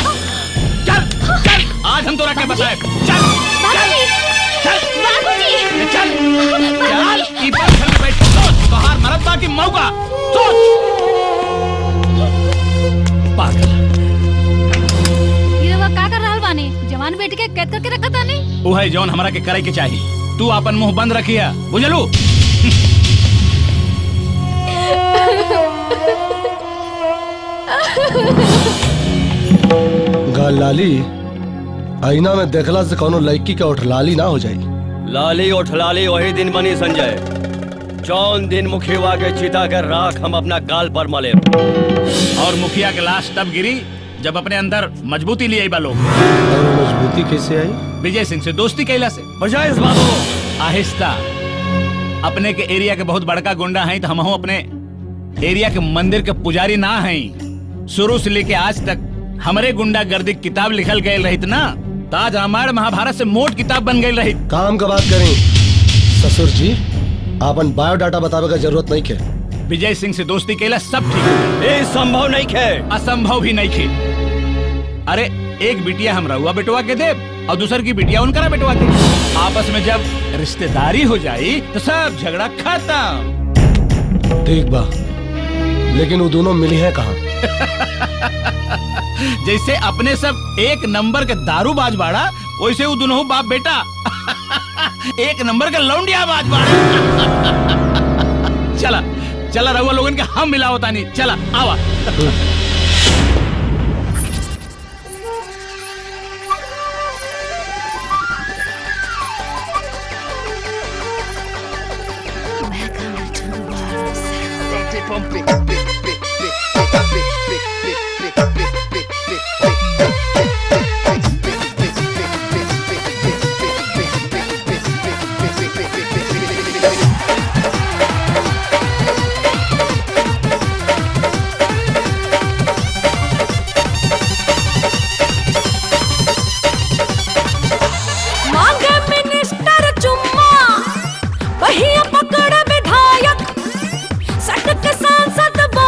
आज हम तोरा के बताए बाबूजी बाबूजी चल चल ई बात घर में बैठ के सोच तोहार मरद बा की मौका सोच पागल ये रउआ का कर रहल बानी जवान बेटी के कैद करके रखा तानी वो है जौन हमरा के करे के चाहिए तू अपन मुंह बंद रखिया बुझलू गाल लाली आईना में देखला से कोनो लड़की के उठ लाली ना हो जाई लाली उठ लाली वही दिन बनी संजय जौन दिन मुखिया के चिता कर राख हम अपना गाल पर मले और मुखिया के लाश तब गिरी जब अपने अंदर मजबूती लिए बा लोग और वो मजबूती कैसे आई विजय सिंह से दोस्ती कैला से बजाय इस बाबू आहिस्ता अपने के एरिया के बहुत बड़का गुंडा हैं तो हम अपने एरिया के मंदिर के पुजारी ना हैं शुरू से लेके आज तक हमरे गुंडा गर्दी की किताब लिखल गए रहित ना ताज रामायण महाभारत से मोट किताब बन गई रही काम का बात करें ससुर जी आपन बायोडाटा बतावे का जरूरत नहीं के विजय सिंह से दोस्ती कैला सब ठीक ये संभव नहीं खे असंभव भी नहीं खे अरे एक बिटिया हम रहुआ बेटवा के दे और दूसर की बिटिया उनकरा बेटवा के आपस में जब रिश्तेदारी हो जाई तो सब झगड़ा खत्म ठीक बा लेकिन वो दोनों मिली है कहाँ जैसे अपने सब एक नंबर के दारूबाज बाड़ा वैसे वो दोनों बाप बेटा एक नंबर का लौंडिया बाज बाड़ा चला चला रहुआ लोगन के हम मिला होता नहीं चला आवा मांगे मिनिस्टर चुम्मा बहिया पकड़ विधायक सटक सांसद बो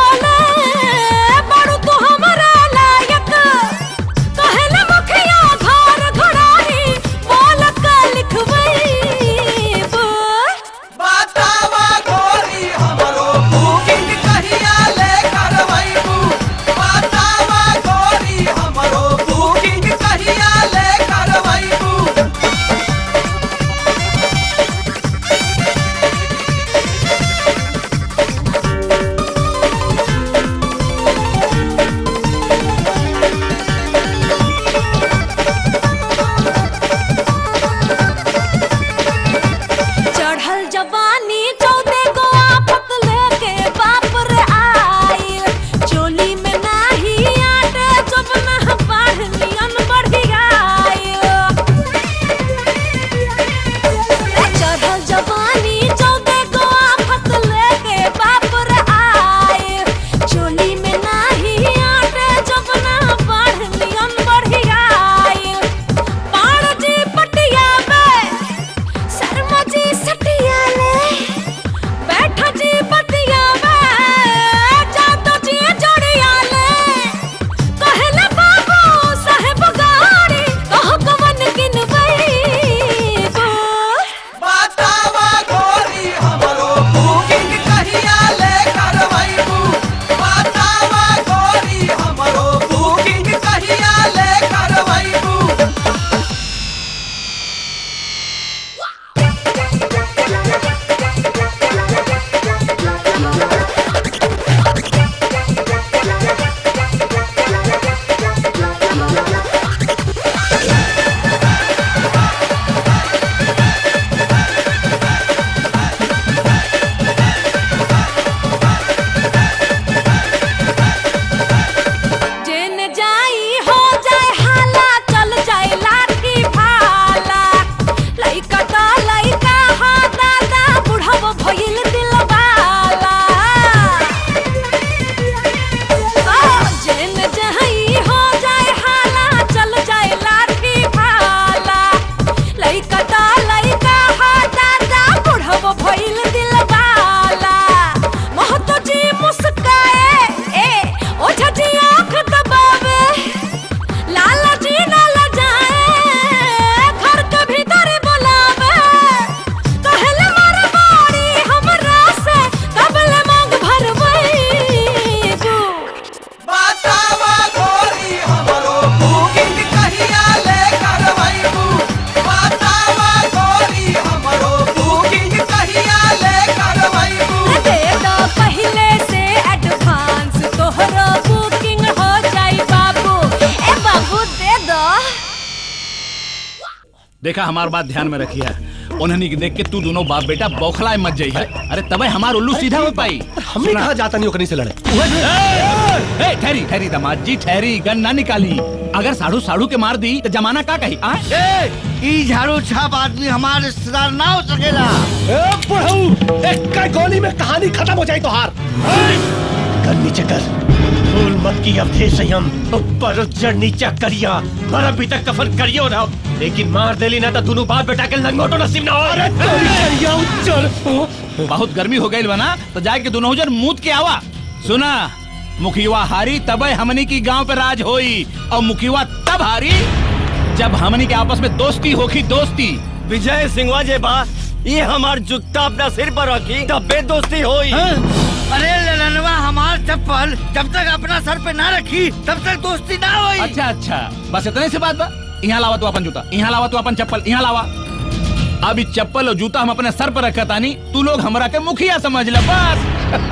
देखा हमार बात ध्यान में रखिया उन्हें के देख के तू दोनों बाप बेटा बौखलाए मत जाइए अरे तबे हमार उल्लू सीधा हो पाई हमने कहा जाता नहीं ओकनी से लड़े ए, ए, ठहरी ठहरी दामाद जी ठहरी गन ना निकाली अगर साड़ू साड़ू के मार दी तो जमाना का कही आ? ए, ई झाड़ू छाप आदमी हमारे रिश्तेदार ना हो सकेला एक का गोली में कहानी खत्म हो जाए तो हार कर नीचे कर भूल मत की अब थे संयम ऊपर उज्जड़ नीचा करिया पर अभी तक कफन करियो ना लेकिन मार देली ना तो दोनों बाप बेटा के लंगोटो नसीब ना हो अरे तेरी करिया उज्जड़ बहुत गर्मी हो गई बना तो जाके दोनों जन मूत के आवा सुना मुखिया हारी तबे हमनी की गांव पे राज होई और मुखिया तब हारी जब हमनी के आपस में दोस्ती होगी दोस्ती विजय सिंहवा जे बा ये हमार जुत्ता अपना सिर पर रखी तबे दोस्ती होई अरे ललनवा हमार चप्पल जब तक अपना सर पे ना रखी तब तक दोस्ती ना होई अच्छा अच्छा बस इतने से बात बा यहाँ लावा तू अपन जूता यहाँ लावा तू अपन चप्पल यहाँ लावा अब इस चप्पल और जूता हम अपने सर पर रखा तानी तू लोग हमरा के मुखिया समझ ले बस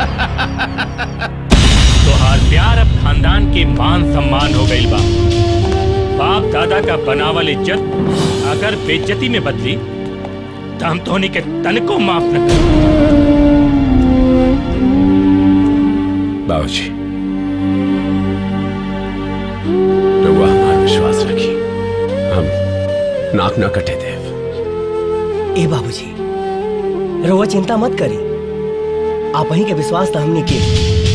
तोहार प्यार अब खानदान के मान सम्मान हो गई बा बाप दादा का बनावल इज्जत अगर बेइज्जती में बदली तो हम धोनी के तन को माफ न कर बाबूजी रउआ हमार विश्वास रखी हम नाक न कटे देव ए बाबूजी रउआ चिंता मत करी आप ही के विश्वास तो हमने के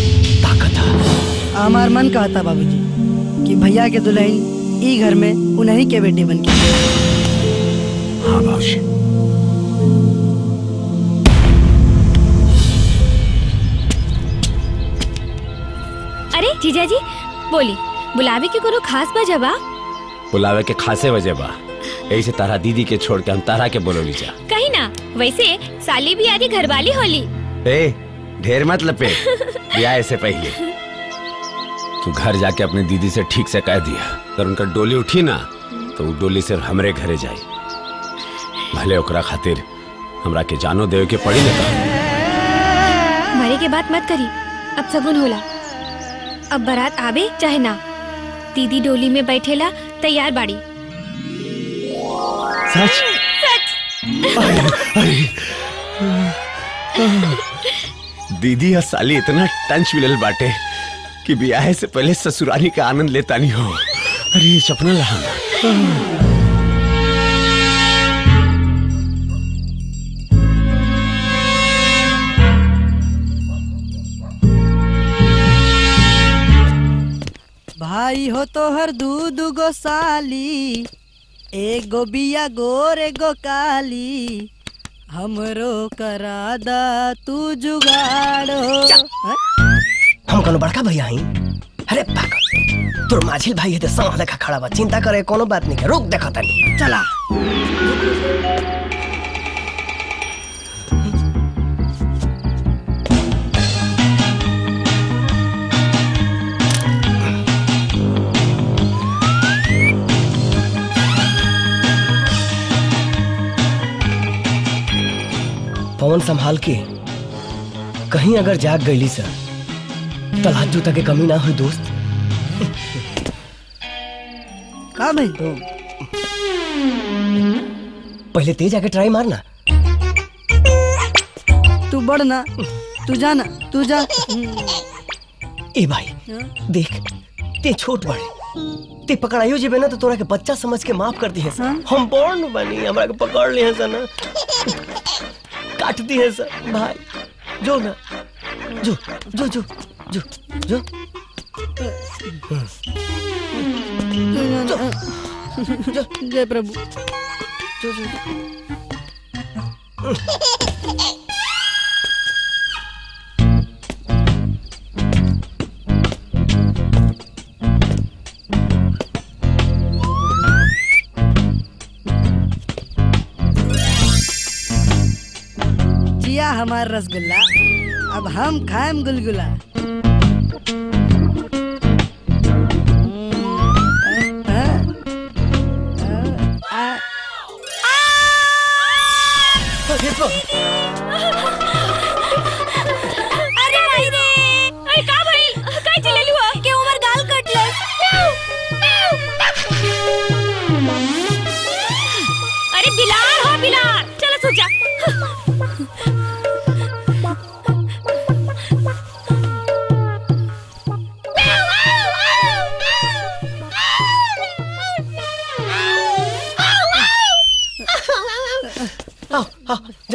हमार मन कहता बाबूजी कि भैया के दुल्हन ई घर में उन्हीं के बेटी बन के हाँ बाबूजी अरे जीजा जी बोली बुलावे के कोनो खास वजह बा बुलावे के खासे वजह बा यही से तारा दीदी के छोड़ के हम तारा के बोलोली जा कहीं ना वैसे साली भी आदि घरवाली होली ए ढेर मत लपे ब्याह से पहले तू घर जाके अपनी दीदी से ठीक से कह दिया अगर उनका डोली उठी ना तो वो डोली सिर्फ हमरे घरे जाई भले ओकरा खातिर हमरा के जानो देवे के पड़ी ना मरे के बात मत करी अब सगुन होला अब बारात आवे चाहे ना दीदी डोली में बैठेला तैयार बाड़ी सच दीदी और साली इतना टंच मिलल बाटे कि ब्याह से पहले ससुराली का आनंद लेता नहीं हो अरे ये सपना रहा भाई हो तो हर दूध गो साली एगो बिया गोर एगो काली हमरो करा दा तू जुगाड़ो हैं? हम कोनो बड़का भैया हई अरे पागल तोर माझिल भाई है तो सांव लेखा खड़ा बा चिंता करे कोनो बात नहीं के रुक देखा तनी चला पवन संभाल के कहीं अगर जाग गईली सर तलाक जूता के कमी ना हुई दोस्त का भाई पहले तेज आके ट्राई मारना तू बढ़ ना तू जा ना तू जा ए भाई देख ते छोट बड़े ते पकड़ाइयो जेबे ना तो तोरा के बच्चा समझ के माफ कर दी है सर हम बॉर्न बनी हमरा के पकड़ लिए हैं सर ना काट दी है सर भाई जो ना जो जो जो जो जो जय प्रभु जो जो जिया हमार रसगुल्ला अब हम खाएम गुलगुला हम्म, हाँ, हाँ, आ- अरे भाई रे अरे का भाई काय चलेलू हो के उमर गाल कटलस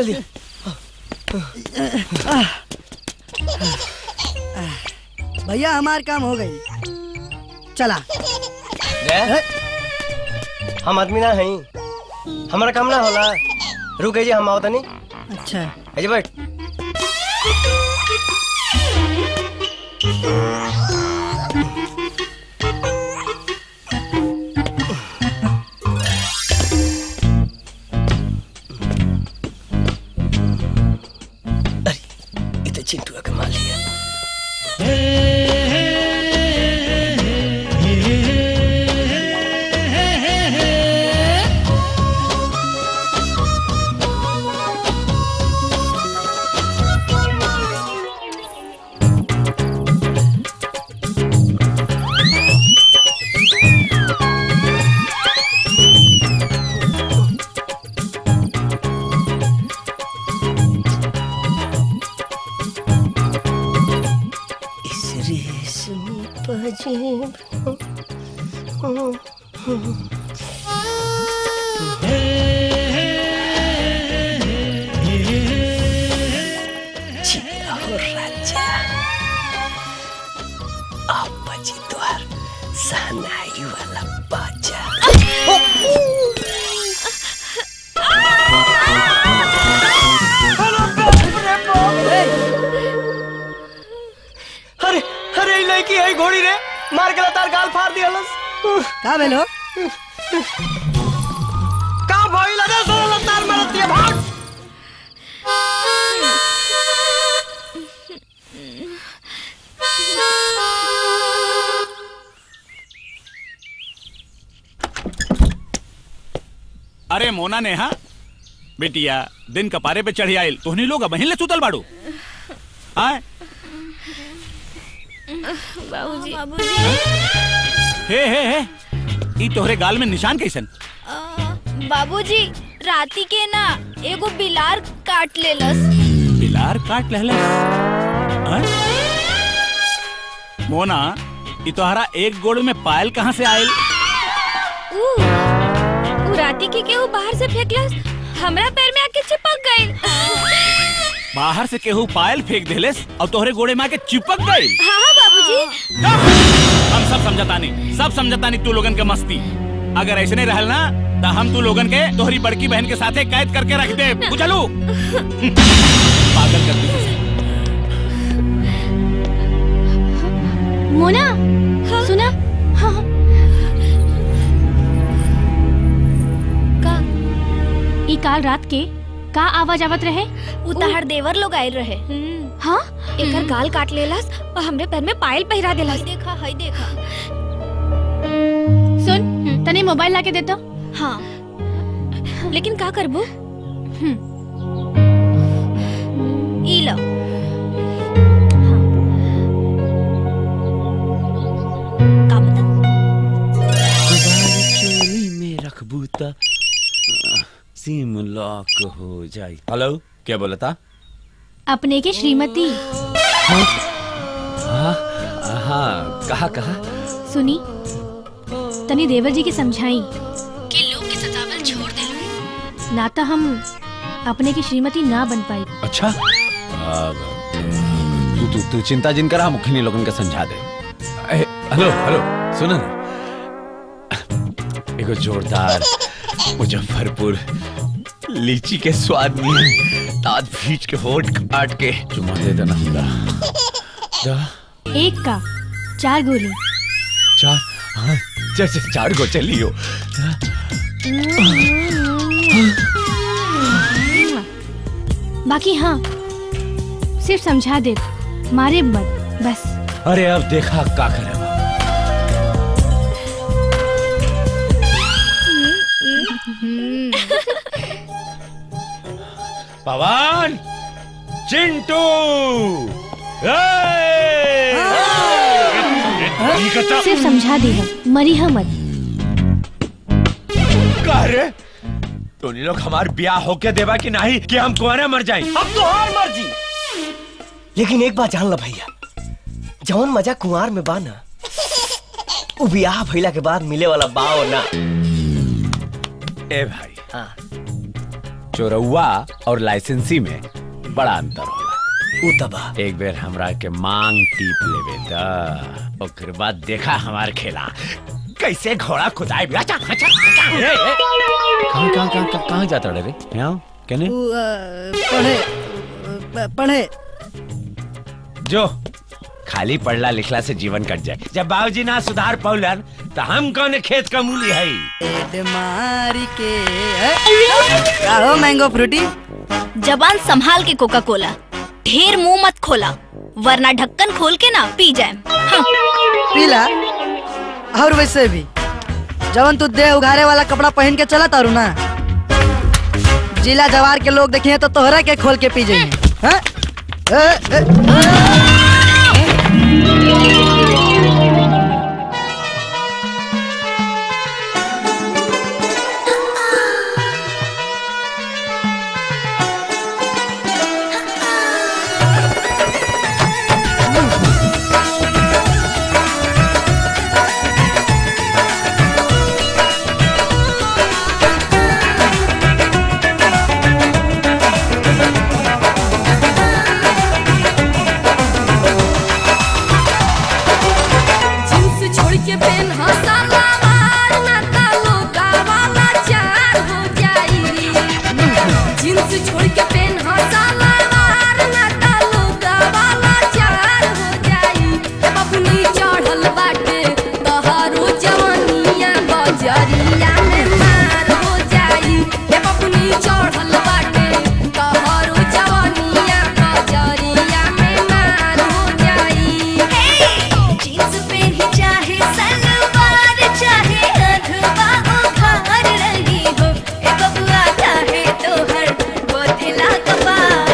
जल्दी भैया हमार काम हो गई चला रे हम आदमी ना हई हमारा काम ना होला रुक जी हम आओ तनी अच्छा अजय बैठ अरे ये तो चिंटू का माल लिया इस रेशमी पजेब जिया हो राजा आप बजी द्वार सहनाई वाला बाजा अरे अरे ई लड़की है घोड़ी रे मार के तार गाल फाड़ दिया लस का भेलो का भइल रे सोला तार मारत दिया भाग अरे मोना नेहा बेटिया दिन कपारे पे चढ़ी आयल तोहनी लोग अब ले सुतल बाड़ू आए बाबूजी हे हे हे ई तोहरे गाल में निशान कैसन बाबूजी राती के ना एगो बिलार काट लेलस बिलार काट लहले मोना ई तोहरा एक गोड़ में पायल कहाँ से आयल ऊ ऊ राती के केहू बाहर से फेंकलस हमरा पैर में आके चिपक गइल बाहर से केहू पायल फेंक देलेस और तोहरे गोड़े में आके चिपक गई हाँ हाँ बाबूजी हम सब समझतानी सब समझतानी तू लोगन के मस्ती अगर ऐसे नहीं रहल ना तो हम तू लोगन के तोहरी बड़की बहन के साथे कैद करके रख दे बुझलू पागल कर दी मोना सुना हाँ हाँ। का ई काल रात के का आवाज आवत रहे उतार देवर लोग आयल रहे हाँ एकर गाल काट लेलस और हमरे पैर में पायल पहिरा देलस देखा हई देखा सुन तने मोबाइल लाके देता हाँ लेकिन का करबू ई लो चोरी में रखबू त सिम लॉक हो जाई हेलो क्या बोला था अपने के श्रीमती हाँ हाँ कहा कहा सुनी तनी देवर जी के समझाई कि लोग के सतावल छोड़ दे ना तो हम अपने की श्रीमती ना बन पाई अच्छा आ, तू तू तू चिंता जिन करा मुखिनी लोगन के समझा दे ए, हेलो हेलो सुनो ना एगो जोरदार मुजफ्फरपुर लीची के स्वाद में दांत भींच के होठ काट के चुमा दे देना दा दा एक का चार गोली चार हाँ चार चार, चार गो चलियो बाकी हाँ सिर्फ समझा दे मारे मत बस अरे अब देखा का करे पवन चिंटू सिर्फ समझा दे हम मरी हम मत का रे तोनी लोग हमार ब्याह होके देवा कि नहीं कि हम कुआरे मर जाए अब तो हार मर्जी लेकिन एक बात जान ला भैया जौन मजा कुंवार में बा ना उ बियाह भइला के बाद मिले वाला बाओ ना ए भाई हाँ चोरौआ और लाइसेंसी में बड़ा अंतर होला उ तबा एक बेर हमरा के मांग टीप लेवे द ओकर बाद देखा हमार खेला कैसे घोड़ा खुदाई भी अच्छा अच्छा अच्छा ए, ए। कहाँ कहाँ कहाँ कहाँ कहाँ जाता रे यहाँ कहने उ, अ, पढ़े अ, पढ़े जो खाली पढ़ला लिखला से जीवन कट जाए जब बाबूजी ना सुधार पौलन तो हम कौन खेत का मूली है पेट मारी के है? का हो मैंगो फ्रूटी जबान संभाल के कोका कोला ढेर मुंह मत खोला वरना ढक्कन खोल के ना पी जाए पीला और वैसे भी जवन तू देह उघारे वाला कपड़ा पहन के चला तारू ना जिला जवार के लोग देखिए तो तोहरा के खोल के पी जाइए हैं? ए, ए, जींस छोड़ के पेन हसाला मार ना तालो गावाला चार हो जाई जींस छोड़ के पेन हसाला मार ना तालो गावाला चार हो जाई ए बबुनी चढ़ल बाटे तहारो जवानिया बजरिया में मार हो जाई ए बबुनी चढ़ल बाटे तहारो जवानिया बजरिया में मार हो जाई जींस पहनी चाहे सलवार चाहे अधवा उखाड़ रही हो ए बबुआ चाहे तो हर बोथला कपार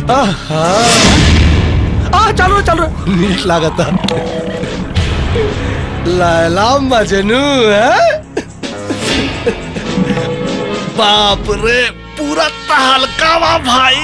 आहा। आ चलो चलो नीट लागत लैला मजनू है बाप रे पूरा तहलका भाई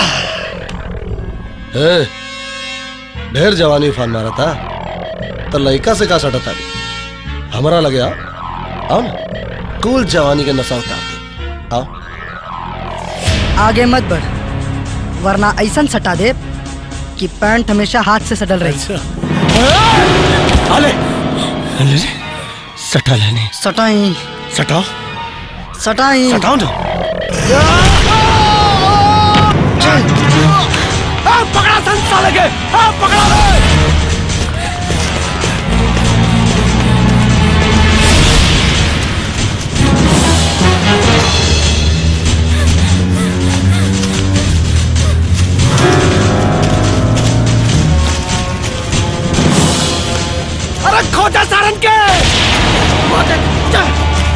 ए, ढेर जवानी फान मारा था तो लड़का से का सटा था हमारा लगे आओ आओ ना कुल जवानी के नशा उतार दे आओ आगे मत बढ़ वरना ऐसा सटा दे कि पैंट हमेशा हाथ से सटल रही अले अले सटा लेने सटाई सटाओ सटाई सटाओ ना पकड़ा संसा लगे पकड़ा अरे खोजा सारन के खोजा, जा।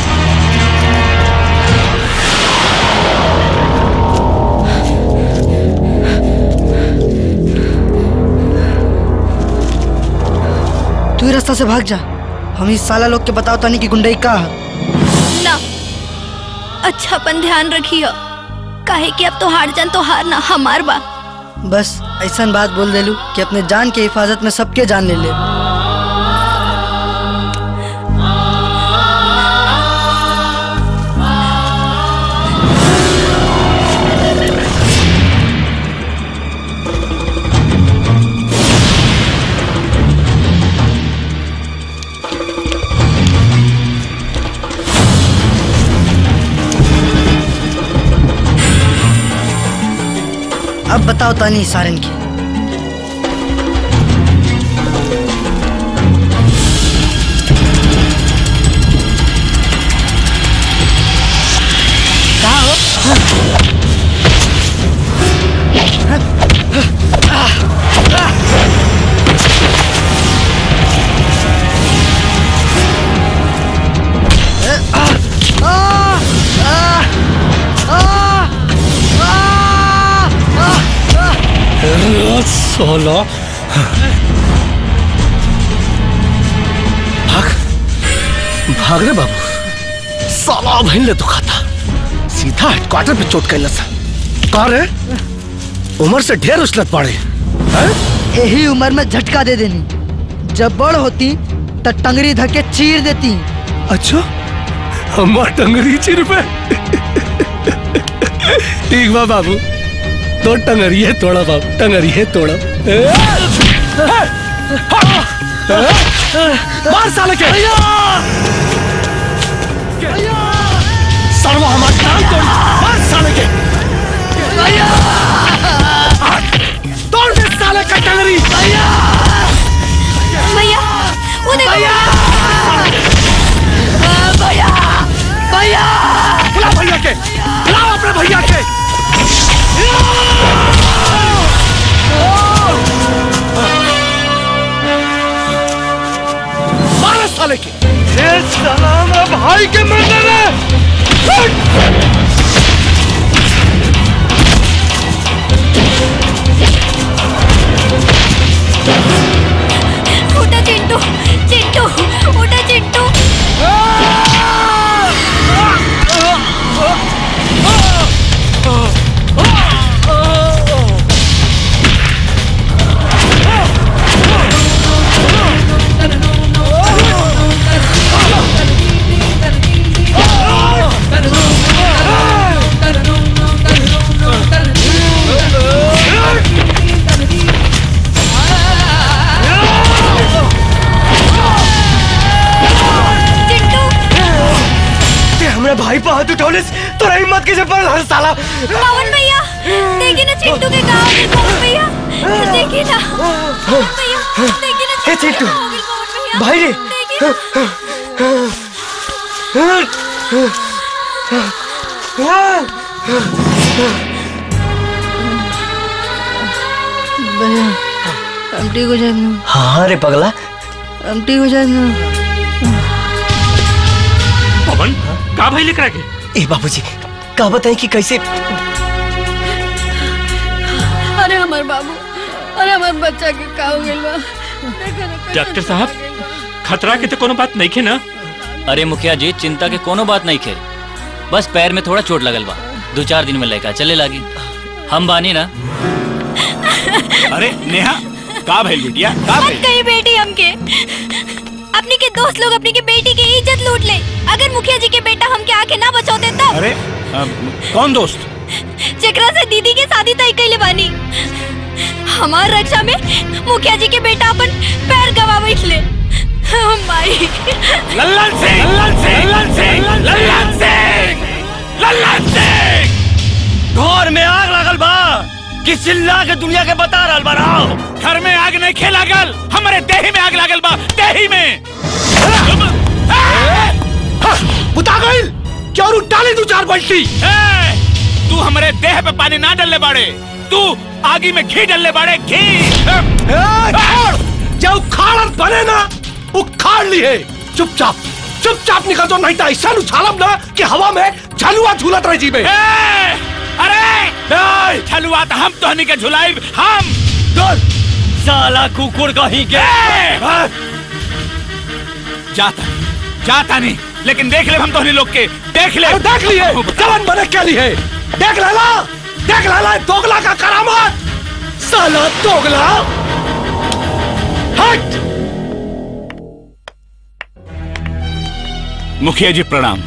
तू ही रास्ता से भाग जा हम इस साला लोग के बताओ तानी कि गुंडई का है ना अच्छा अपन ध्यान रखियो काहे कि अब तो हार जान तो हार ना हमार बा बस ऐसा बात बोल देलू कि अपने जान के हिफाजत में सबके जान ले ले अब बताओ तानी सारन की सोलो भाग भाग रे बाबू साला बहन ले दुखाता सीधा हेडक्वार्टर पे चोट कैला सा कहा रे उम्र से ढेर उछलत पड़े यही उम्र में झटका दे देनी जब बड़ होती तो टंगरी धके चीर देती अच्छा हमार टंगरी चिर पे ठीक बा बाबू तो टंगरी है तोड़ा बाबू टंगरी है तोड़ा मार साले के सर्व हमार कान तोड़ मार साले के तोड़ दे साले का टंगरी भैया वो देखो भैया भैया बुला भैया के बुलाओ अपने भैया के मारो साले के ये साला मेरा भाई के मर्डर है उठा चिंटू चिंटू उठा चिंटू ते हमरा भाई पे हाथ उठौले तोरा हिम्मत कैसे पड़ल हर साला पवन भैया देखिए ना चिंटू के गाँव में पवन भैया देखिए ना पवन भैया देखिए ना हे चिंटू भाई रे भैया हम ठीक हो जाए ना हाँ रे पगला हम ठीक हो जाए ना पवन का भाई लेकर के ए बाबूजी का बताएं कि कैसे हमार बाबू अरे हमार बच्चा के का हो गइल बा देखो ना, डॉक्टर साहब खतरा के तो कोनो बात नहीं खे ना अरे मुखिया जी चिंता के कोनो बात नहीं खे बस पैर में थोड़ा चोट लगल बा दो चार दिन में लड़का चले लागी हम बानी ना अरे नेहा का भइल बिटिया का मत भइल कही बेटी हमके अपनी के दोस्त लोग अपनी के बेटी की इज्जत लूट ले अगर मुखिया जी के बेटा हमके आके ना बचौते तब अरे अ, कौन दोस्त जेकरा से दीदी के शादी तय कैले बानी हमार रक्षा में मुखिया जी के बेटा अपन पैर गवा बैठले माई लल्लन सिंह लल्लन सिंह लल्लन सिंह लल्लन सिंह लल्लन सिंह घर में आग लगल बा कि चिल्ला के दुनिया के बता रहल बा राव घर में आग नहीं खेला गल हमारे देही में आग लागल बा देही में बुता गइल क्यों डाली दू चार बल्टी ए, तू हमारे देह पे पानी ना डलने बाड़े तू आगी में घी डलने बाड़े घी जब उखाड़ बने ना उखाड़ लिए चुपचाप चुपचाप निकल जो नहीं तो ऐसा उछालम ना कि हवा में झलुआ झूलत रह जीबे अरे छलुआ तो हम तोहनी के झुलाई हम साला कुकुर कहीं के जाता जाता नहीं लेकिन देख ले हम तोहनी लोग के देख ले देख लिए जवान बने के लिए देख लेला देख लेला दोगला का करामत साला दोगला हट मुखिया जी प्रणाम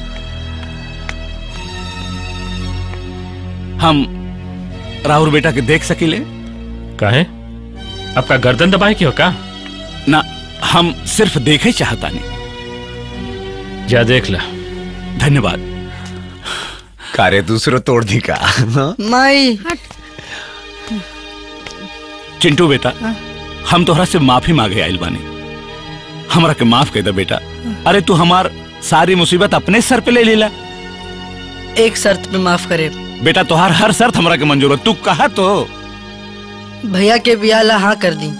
हम राहुल बेटा के देख सकीले काहे आपका गर्दन दबाए क्यों का ना हम सिर्फ देखे चाहता नहीं जा देख ला धन्यवाद कारे दूसरो तोड़ दी का माई चिंटू बेटा हम तोहरा से माफी मांगे आइल बानी हमरा के माफ कर दे बेटा अरे तू हमार सारी मुसीबत अपने सर पे ले लेला एक शर्त पे माफ करे बेटा तोहार हर शर्त हमरा के मंजूर है तू कहा तो भैया के बियाह ला हाँ कर दी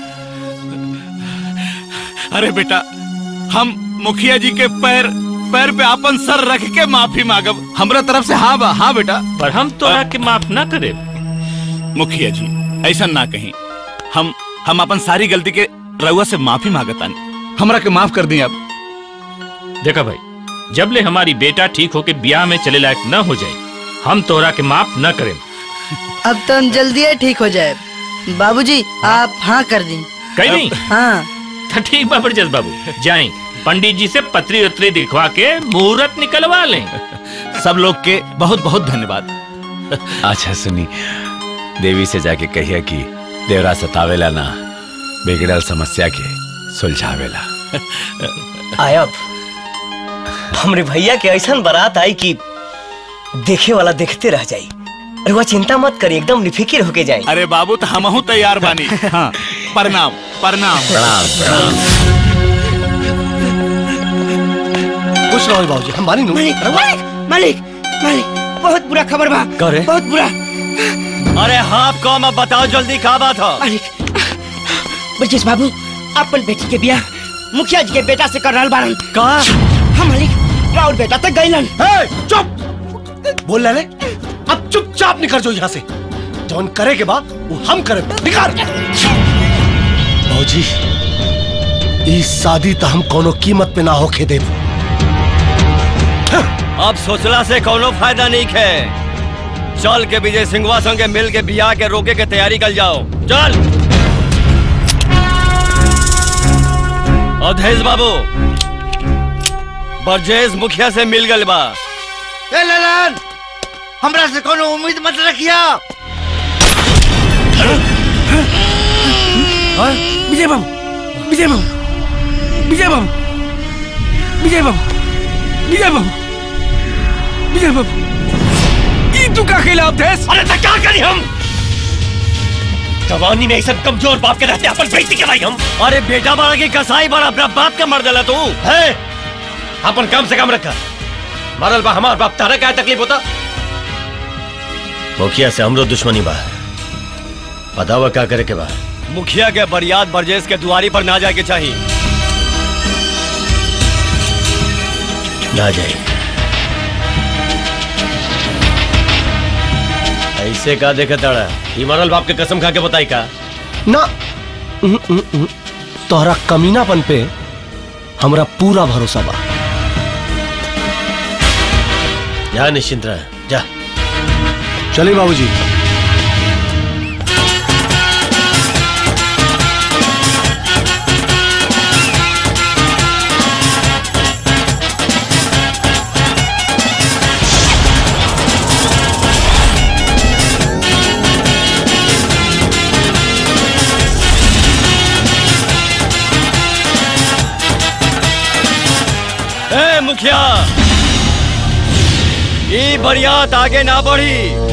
अरे बेटा हम मुखिया जी के पैर पैर पे अपन सर रख के माफी मांगब हमरा तरफ से हाँ बा हाँ बेटा पर हम तोरा के माफ ना करे मुखिया जी ऐसा ना कहीं हम हम अपन सारी गलती के रउआ से माफी मांगतानी हमरा के माफ कर दी अब देखा भाई जब ले हमारी बेटा ठीक होके ब्याह में चले लायक न हो जाए हम तोरा के माफ न करें अब तो हम जल्दी ही ठीक हो जाए बाबूजी आप हाँ कर दी कहीं नहीं हाँ तो ठीक बा जस बाबू जाए पंडित जी से पत्री उतरी दिखवा के मुहूर्त निकलवा लें सब लोग के बहुत बहुत धन्यवाद अच्छा सुनी देवी से जाके कहिए कि देवरा सतावेला ना बिगड़ल समस्या के सुलझावेला आयब हमरे भैया के ऐसा बारात आई कि देखे वाला देखते रह जाई अरे वह चिंता मत करी एकदम निफिकिर होके जाए अरे बाबू तो हम तैयार बानी हाँ प्रणाम प्रणाम प्रणाम प्रणाम खुश रहो बाबूजी हम मानी मालिक मालिक मालिक मालिक बहुत बुरा खबर बा करे? बहुत बुरा अरे हाँ कौन अब बताओ जल्दी का बात हो मालिक ब्रजेश बाबू अपन बेटी के ब्याह मुखिया जी के बेटा से कर रहल बारन का हम मालिक राउर बेटा तक गइलन चुप बोल ले अब चुपचाप निकल जो यहाँ से जौन करे के बाद वो हम करे निकाल बाबूजी इस शादी तो हम कोनो कीमत पे ना होके देब अब सोचला से कोनो फायदा नहीं है चल के विजय सिंहवा संगे मिल के बियाह के रोके के तैयारी कर जाओ चल अधेश बाबू बरजेश मुखिया से मिल गल बा ए ललन हमरा से कोनो उम्मीद मत रखिया विजय बाबू विजय बाबू विजय बाबू विजय बाबू विजय बाबू विजय बाबू ई तू का खिलाफ थे अरे तो क्या करी हम जवानी में ऐसा कमजोर बाप के रहते अपन बेटी के भाई हम अरे बेटा बड़ा की कसाई बड़ा अपना बाप का मर दिला तू है अपन कम से कम रखा मरल बा हमार बाप तारा क्या तकलीफ होता मुखिया से हमरो दुश्मनी बा बतावा क्या करे के बा मुखिया के बरियात बरजेश के दुआरी पर ना जाए के चाहिए ना जाए ऐसे का देखे तड़ा ई मरल बाप के कसम खा के बताई का ना उहु, उहु, उहु। तोहरा कमीनापन पे हमरा पूरा भरोसा बा जा निश्चिंत रह जा चलिए बाबूजी ए मुखिया ये बरियात आगे ना बढ़ी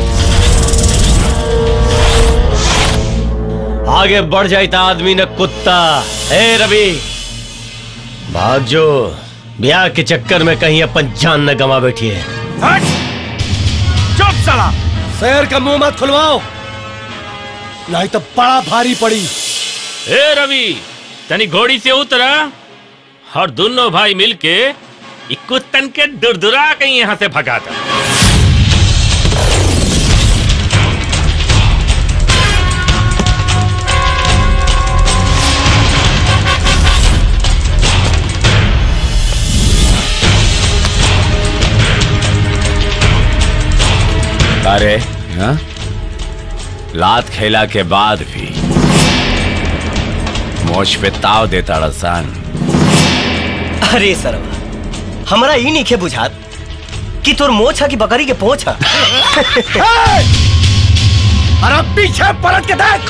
आगे बढ़ जाए था आदमी न कुत्ता ए रवि भाग जो ब्याह के चक्कर में कहीं अपन जान न गवा बैठी है चुप साला शहर का मुंह मत खुलवाओ नहीं तो बड़ा भारी पड़ी ए रवि तनी घोड़ी से उतरा और दोनों भाई मिलके इ कुत्तन के दुरदुरा के यहाँ से भगाता अरे हाँ? लात खेला के बाद भी मोश पे ताव देता रसान अरे सरवा हमरा ई नहीं खे बुझात कि तोर मोछ है कि बकरी के पोछ है अरे पीछे पलट के देख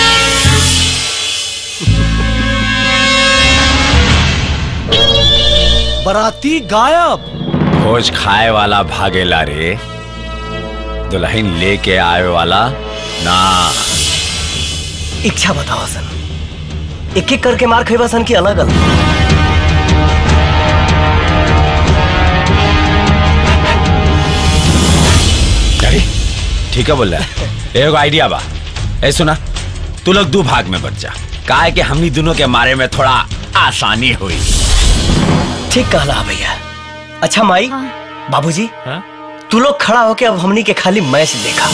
बराती गायब भोज खाए वाला भागेला रे दुल्हन लेके आए वाला ना इच्छा बताओ सन एक एक करके मार खेबा सन की अलग अलग अरे ठीक है बोल रहा है एगो आइडिया बा ए सुना तू लोग दो भाग में बच जा काहे कि हमनी दोनों के मारे में थोड़ा आसानी हुई ठीक कहला भैया अच्छा माई बाबूजी तू लोग खड़ा होके अब हमनी के खाली मैच देखा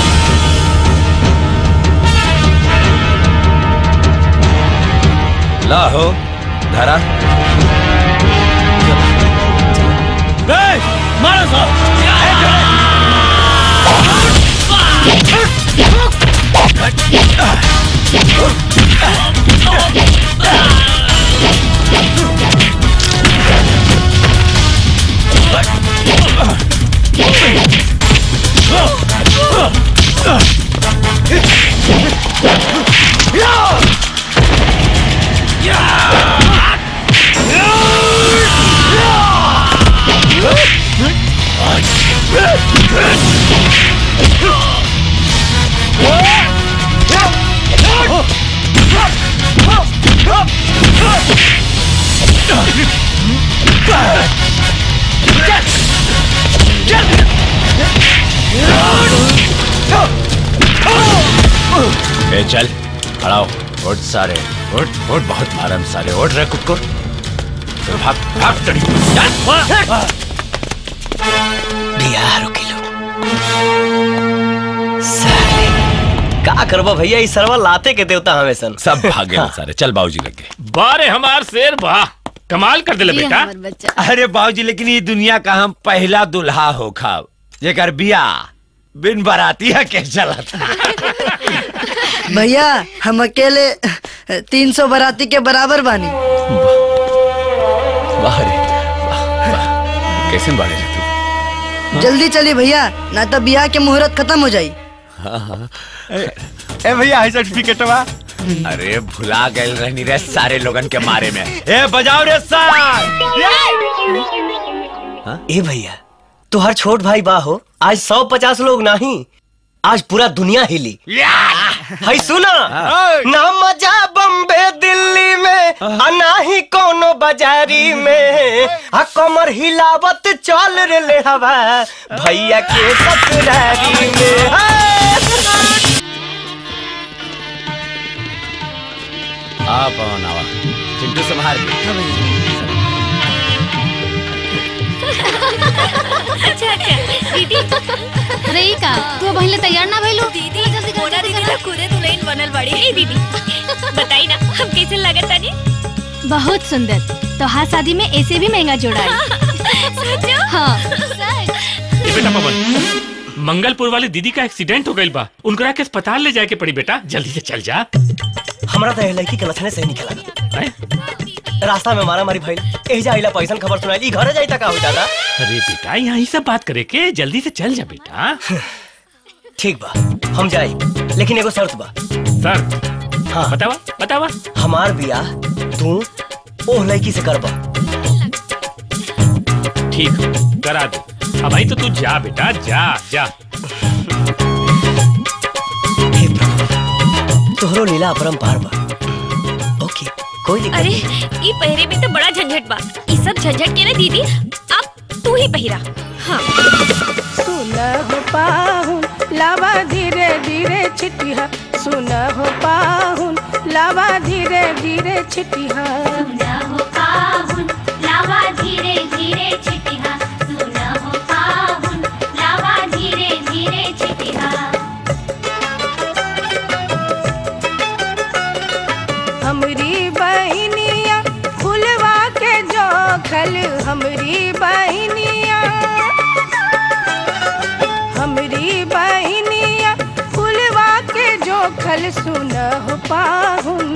ला हो धरा मारो साहब ए चल खड़ा हो उठ सारे उठ उठ बहुत मारम सारे उठ रहे कुकुर चल, भाग भाग टड़ी भैया रुकी लो साले का करबो भैया ई सरवा लाते के देवता हमें सन सब भागे ना सारे चल बाबूजी लगे बारे हमार शेर वाह कमाल कर दिले बेटा अरे बाबूजी लेकिन ये दुनिया का हम पहला दुल्हा हो खाब जेकर बिया बिन बराती है के चला था भैया हम अकेले तीन सौ बराती के बराबर बानी वाह रे वाह, वाह। कैसे बाड़े रे तू जल्दी चली भैया ना तो ब्याह के मुहूर्त खत्म हो जाई हाँ हाँ ए भैया है सर्टिफिकेटवा अरे भुला गए रहनी रे सारे लोगन के मारे में ए बजाओ रे सार ए भैया तुहार छोट भाई बा हो आज सौ पचास लोग नहीं आज पूरा दुनिया हिली है सुना ना मजा बम्बे दिल्ली में आ ना ही कोनो बाजारी में आ कमर हिलावत चल रे ले हवा भैया के ससुरारी में आ पवन आवा चिंटू संभाल के अच्छा अच्छा दीदी अरे ई का तू पहले तैयार ना भइलू दीदी मोना दीदी तो खुदे दुल्हन बनल बड़ी ए दीदी बताई ना हम कैसे लगत तानी बहुत सुंदर तो हाँ शादी में ऐसे भी महंगा जोड़ा है सचो हाँ ए बेटा पवन मंगलपुर वाली दीदी का एक्सीडेंट हो गइल बा उनकरा के अस्पताल ले जाए के पड़ी बेटा जल्दी से चल जा हमरा तो लड़की के लक्षणे सही निकला रास्ता में मारा मारी भइल एही जा आइला पैसन खबर सुनाई ई घरे जाई तक का हो दादा अरे बेटा यहाँ ही सब बात करे के जल्दी से चल जा बेटा ठीक बा हम जाई लेकिन एगो शर्त बा शर्त हाँ बतावा बतावा हमार बियाह तू ओह लड़की से करबा ठीक करा दो अब भाई तो तू जा बेटा जा जा तोहरो लीला अपरंपार बा ओके कोई दिक्कत अरे नहीं। ई पहरे में तो बड़ा झंझट बा ई सब झंझट के ना दीदी अब तू ही पहिरा हाँ सुन हो पाहुन लावा धीरे धीरे छिटिया सुन हो पाहुन लावा धीरे धीरे छिटिया हो पाहुन लावा धीरे धीरे छिटिहा सुन हो पाहुन लावा धीरे धीरे छिटिहा हमरी बहनिया फुलवा के जोखल हमरी बहनिया हमरी बहनिया फुलवा के जोखल सुन हो पाहुन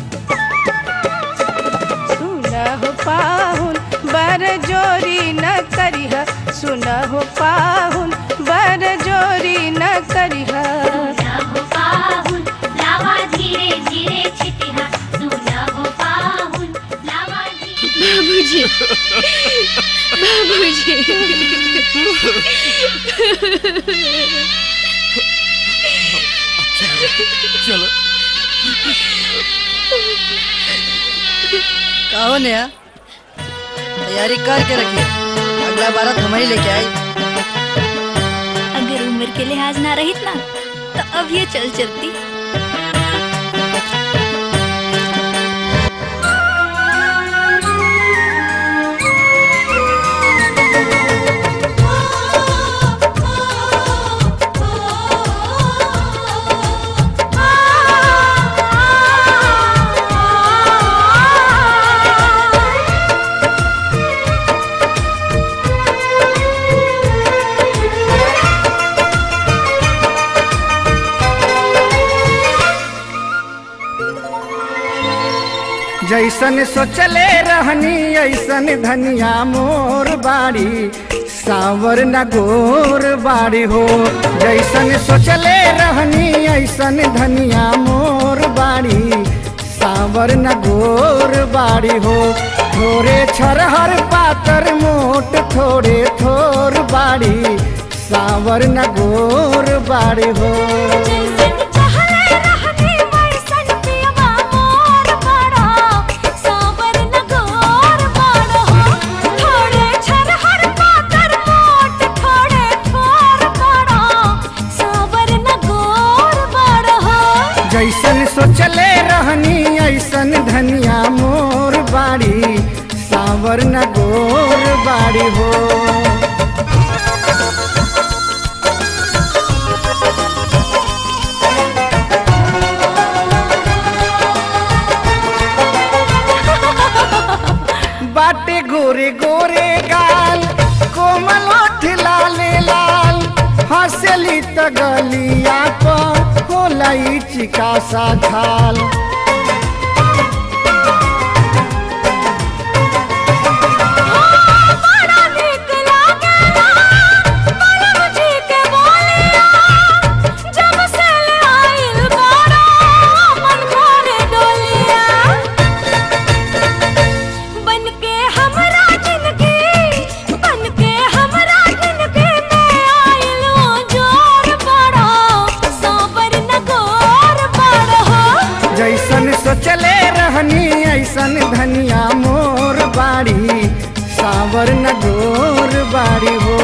सुन हो पाहुन बर जोरी न करिह सुन हो पाहुन बर जोरी न करिह हो पाहुन लावा धीरे धीरे छिटिहा सुन हो पाहुन लावा बाबूजी चलो कहो नया तैयारी करके रखिए अगला बारात हम ही लेके आई अगर उम्र के लिहाज ना रहित ना तो अब ये चल चलती जैसन सोचले रहनी ऐसन धनिया मोर बाड़ी सावर न गोर बाड़ी हो जैसन सोचले रहनी ऐसन धनिया मोर बाड़ी सावर न गोर बाड़ी हो थोड़े छरहर पातर मोट थोड़े थोर बाड़ी सावर न गोर बाड़ी हो जैसन सोचले रहनी ऐसन धनिया मोर बाड़ी सावर न गोर बाड़ी हो बाटे गोरे गोरे गाल कोमल ओठ लाले लाल हंसली त गलिया पर होला ई चिका सा खाल जैसन सोचले रहनी ऐसन धनिया मोर बाड़ी सावर न गोर बाड़ी हो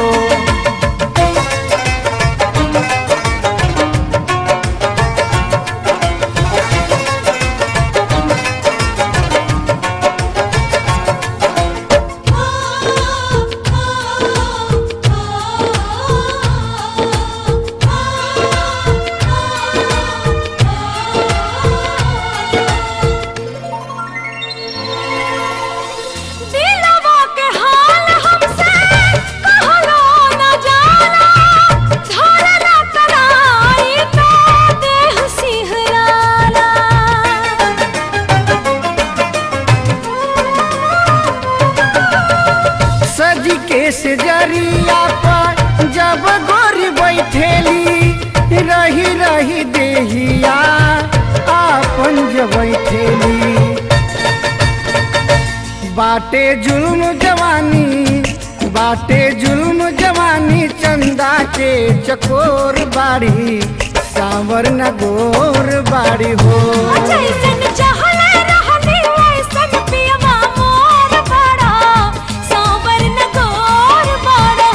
देहिया आपन जबै ठेली बाटे जुल्म जवानी बाटे जुल्म जवानी चंदा के चकोर बाड़ी सांवर न गोर बाड़ी हो जैसन चाहले रहनी वैसन पियवा मोर बड़ा सांवर न गोर बड़ा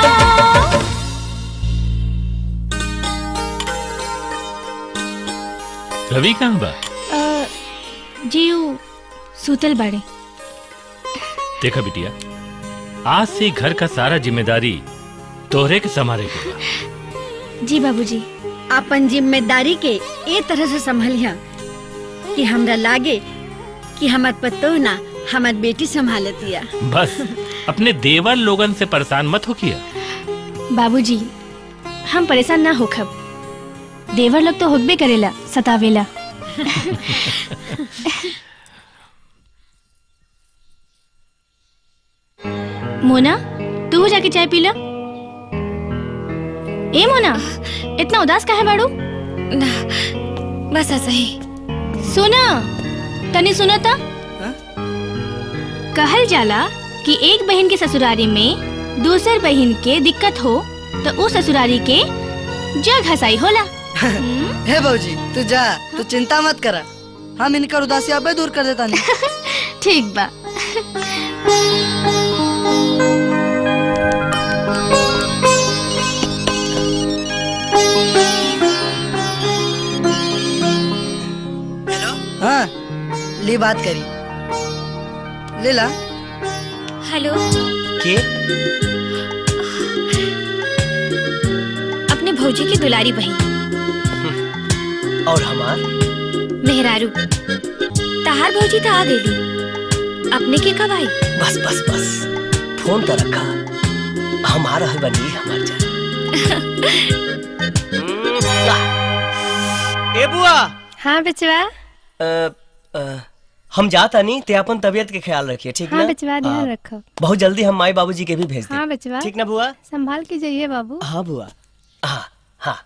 रवि कहाँ बा अ, जी ऊ सूतल बाड़े देखा बिटिया आज से घर का सारा जिम्मेदारी तोहरे के संभाले के बा जी बाबूजी अपन जिम्मेदारी के ए तरह से संभलिया कि हमरा लागे कि हमर पतो ना हमर बेटी संभालतिया बस अपने देवर लोगन से परेशान मत हो किया बाबूजी हम परेशान ना होखब देवर लोग तो होगबे करेला सतावेला मोना तू जाके चाय पी ला ए मोना इतना उदास काहे बाड़ू ना बस ऐसा ही सुना तनी सुना था कहल जाला कि एक बहन के ससुरारी में दूसर बहन के दिक्कत हो तो उस ससुरारी के जग हसाई होला हे बाबूजी तू जा तू चिंता मत करा हम इनकर उदासी आपे दूर कर देता नहीं ठीक बा हाँ ली बात करी ले ला हेलो के अपने भौजी की दुलारी बहन और हमार मेहरारू तहार भौजी तो आ गई अपने के कब आई बस बस बस फोन तो रखा हमारा है बनी हमार जा ए बुआ हाँ बचवा अ, अ, हम जाता नहीं ते अपन तबीयत के ख्याल रखिए ठीक हाँ ना बचवा ध्यान हाँ, रखो बहुत जल्दी हम माई बाबूजी के भी भेज दें हाँ बचवा ठीक ना बुआ संभाल के जाइए बाबू हाँ बुआ हाँ हाँ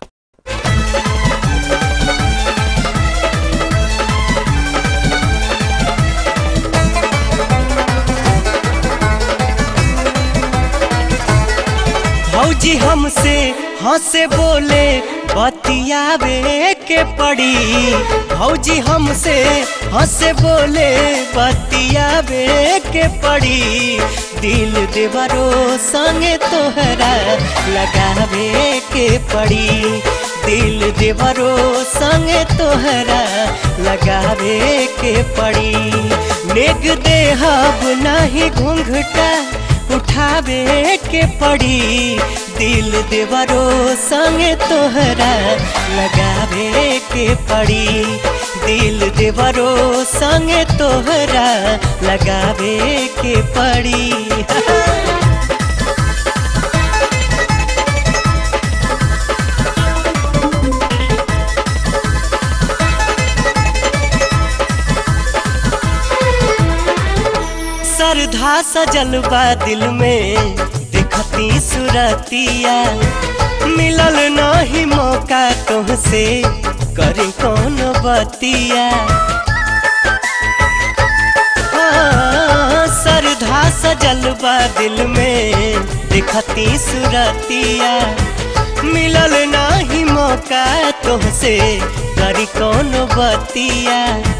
भौजी हमसे हंसे बोले बतियावे के पड़ी भौजी हमसे हंसे बोले बतियावे के पड़ी दिल देवरो संगे तोहरा लगावे के पड़ी दिल देवरो संगे तोहरा लगावे के पड़ी नेग देहब नहीं घूंघटा उठावे के पड़ी दिल देवरो संगे तोहरा लगावे के पड़ी दिल देवरो संगे तोहरा लगावे के पड़ी सरधा सजल बा दिल में देखती सुरतिया मिलल नहीं मौका तुहसे करी कौन बतिया हाँ, सरधा सजल बा दिल में देखती सुरतिया मिलल नहीं मौका तुहसे करी कौन बतिया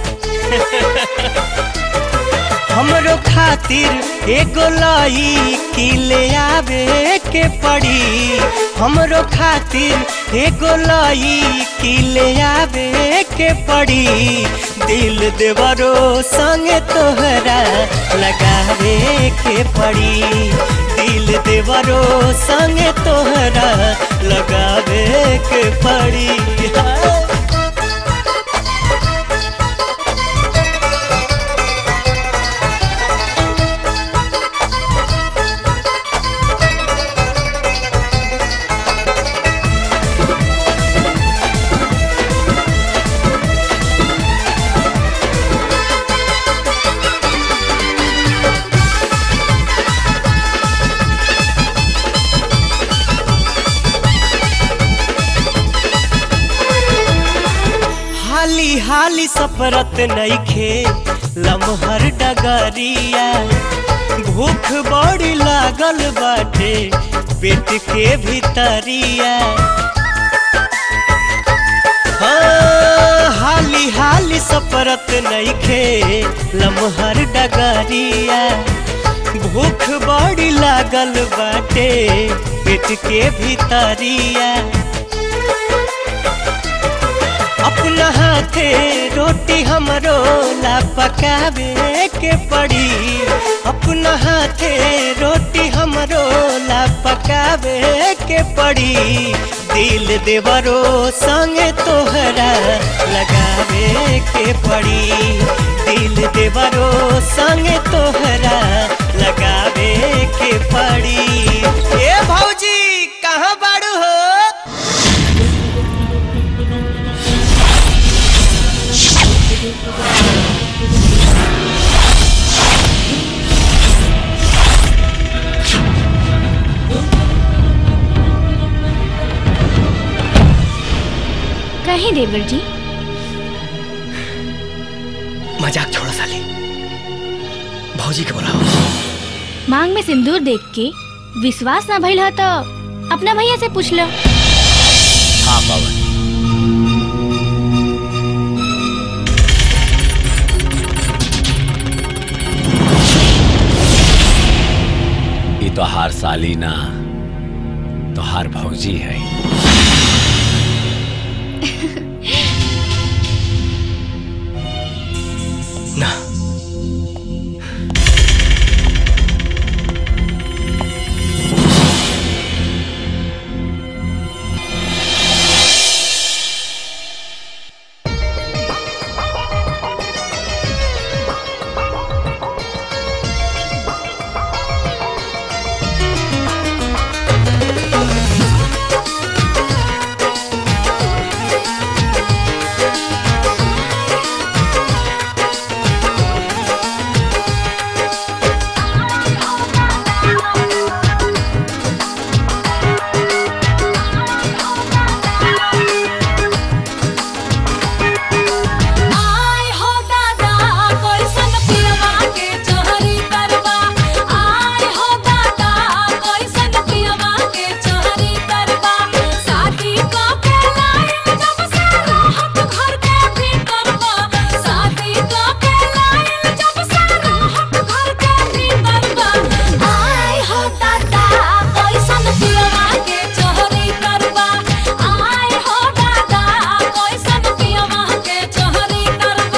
हमरो खातिर एगो लाई की ले आवे के पड़ी हमरो खातिर एगो लाई की ले आवे के पड़ी दिल देवरो संगे तोहरा लगावे के पड़ी दिल देवरो संगे तोहरा लगावे के पड़ी हाँ। हाली हाली सफरत नईखे लमहर डगरिया भूख बड़ी लागल बाटे पेट के भीतरिया हाँ, हाली हाली सफरत नईखे लमहर डगरिया भूख बड़ी लागल बाटे पेट के भीतरिया अपना हाथे रोटी हमरो ला पकावे के पड़ी अपना हाथे रोटी हमरो ला पकावे के पड़ी दिल देवरो संगे तोहरा लगावे के पड़ी दिल देवरो संगे तोहरा लगावे के पड़ी ए भौजी कहाँ बाड़ू हो कहीं देवर जी मजाक छोड़ो साली भौजी के बुलाओ मांग में सिंदूर देख के विश्वास ना भइल ह तो अपना भैया से पूछ लो हाँ पवन ये तो हार साली ना तो हार भौजी है ना आय हो दादा कैसन पियवा के चोरी करबा आय हो दादा कैसन पियवा के चोरी करबा शादी क के लाइन जब से रहत घर के भीतर बा शादी क के लाइन जब से रहत घर के भीतर बा आय हो दादा कैसन पियवा के चोरी करबा आय हो दादा कैसन पियवा के चोरी करबा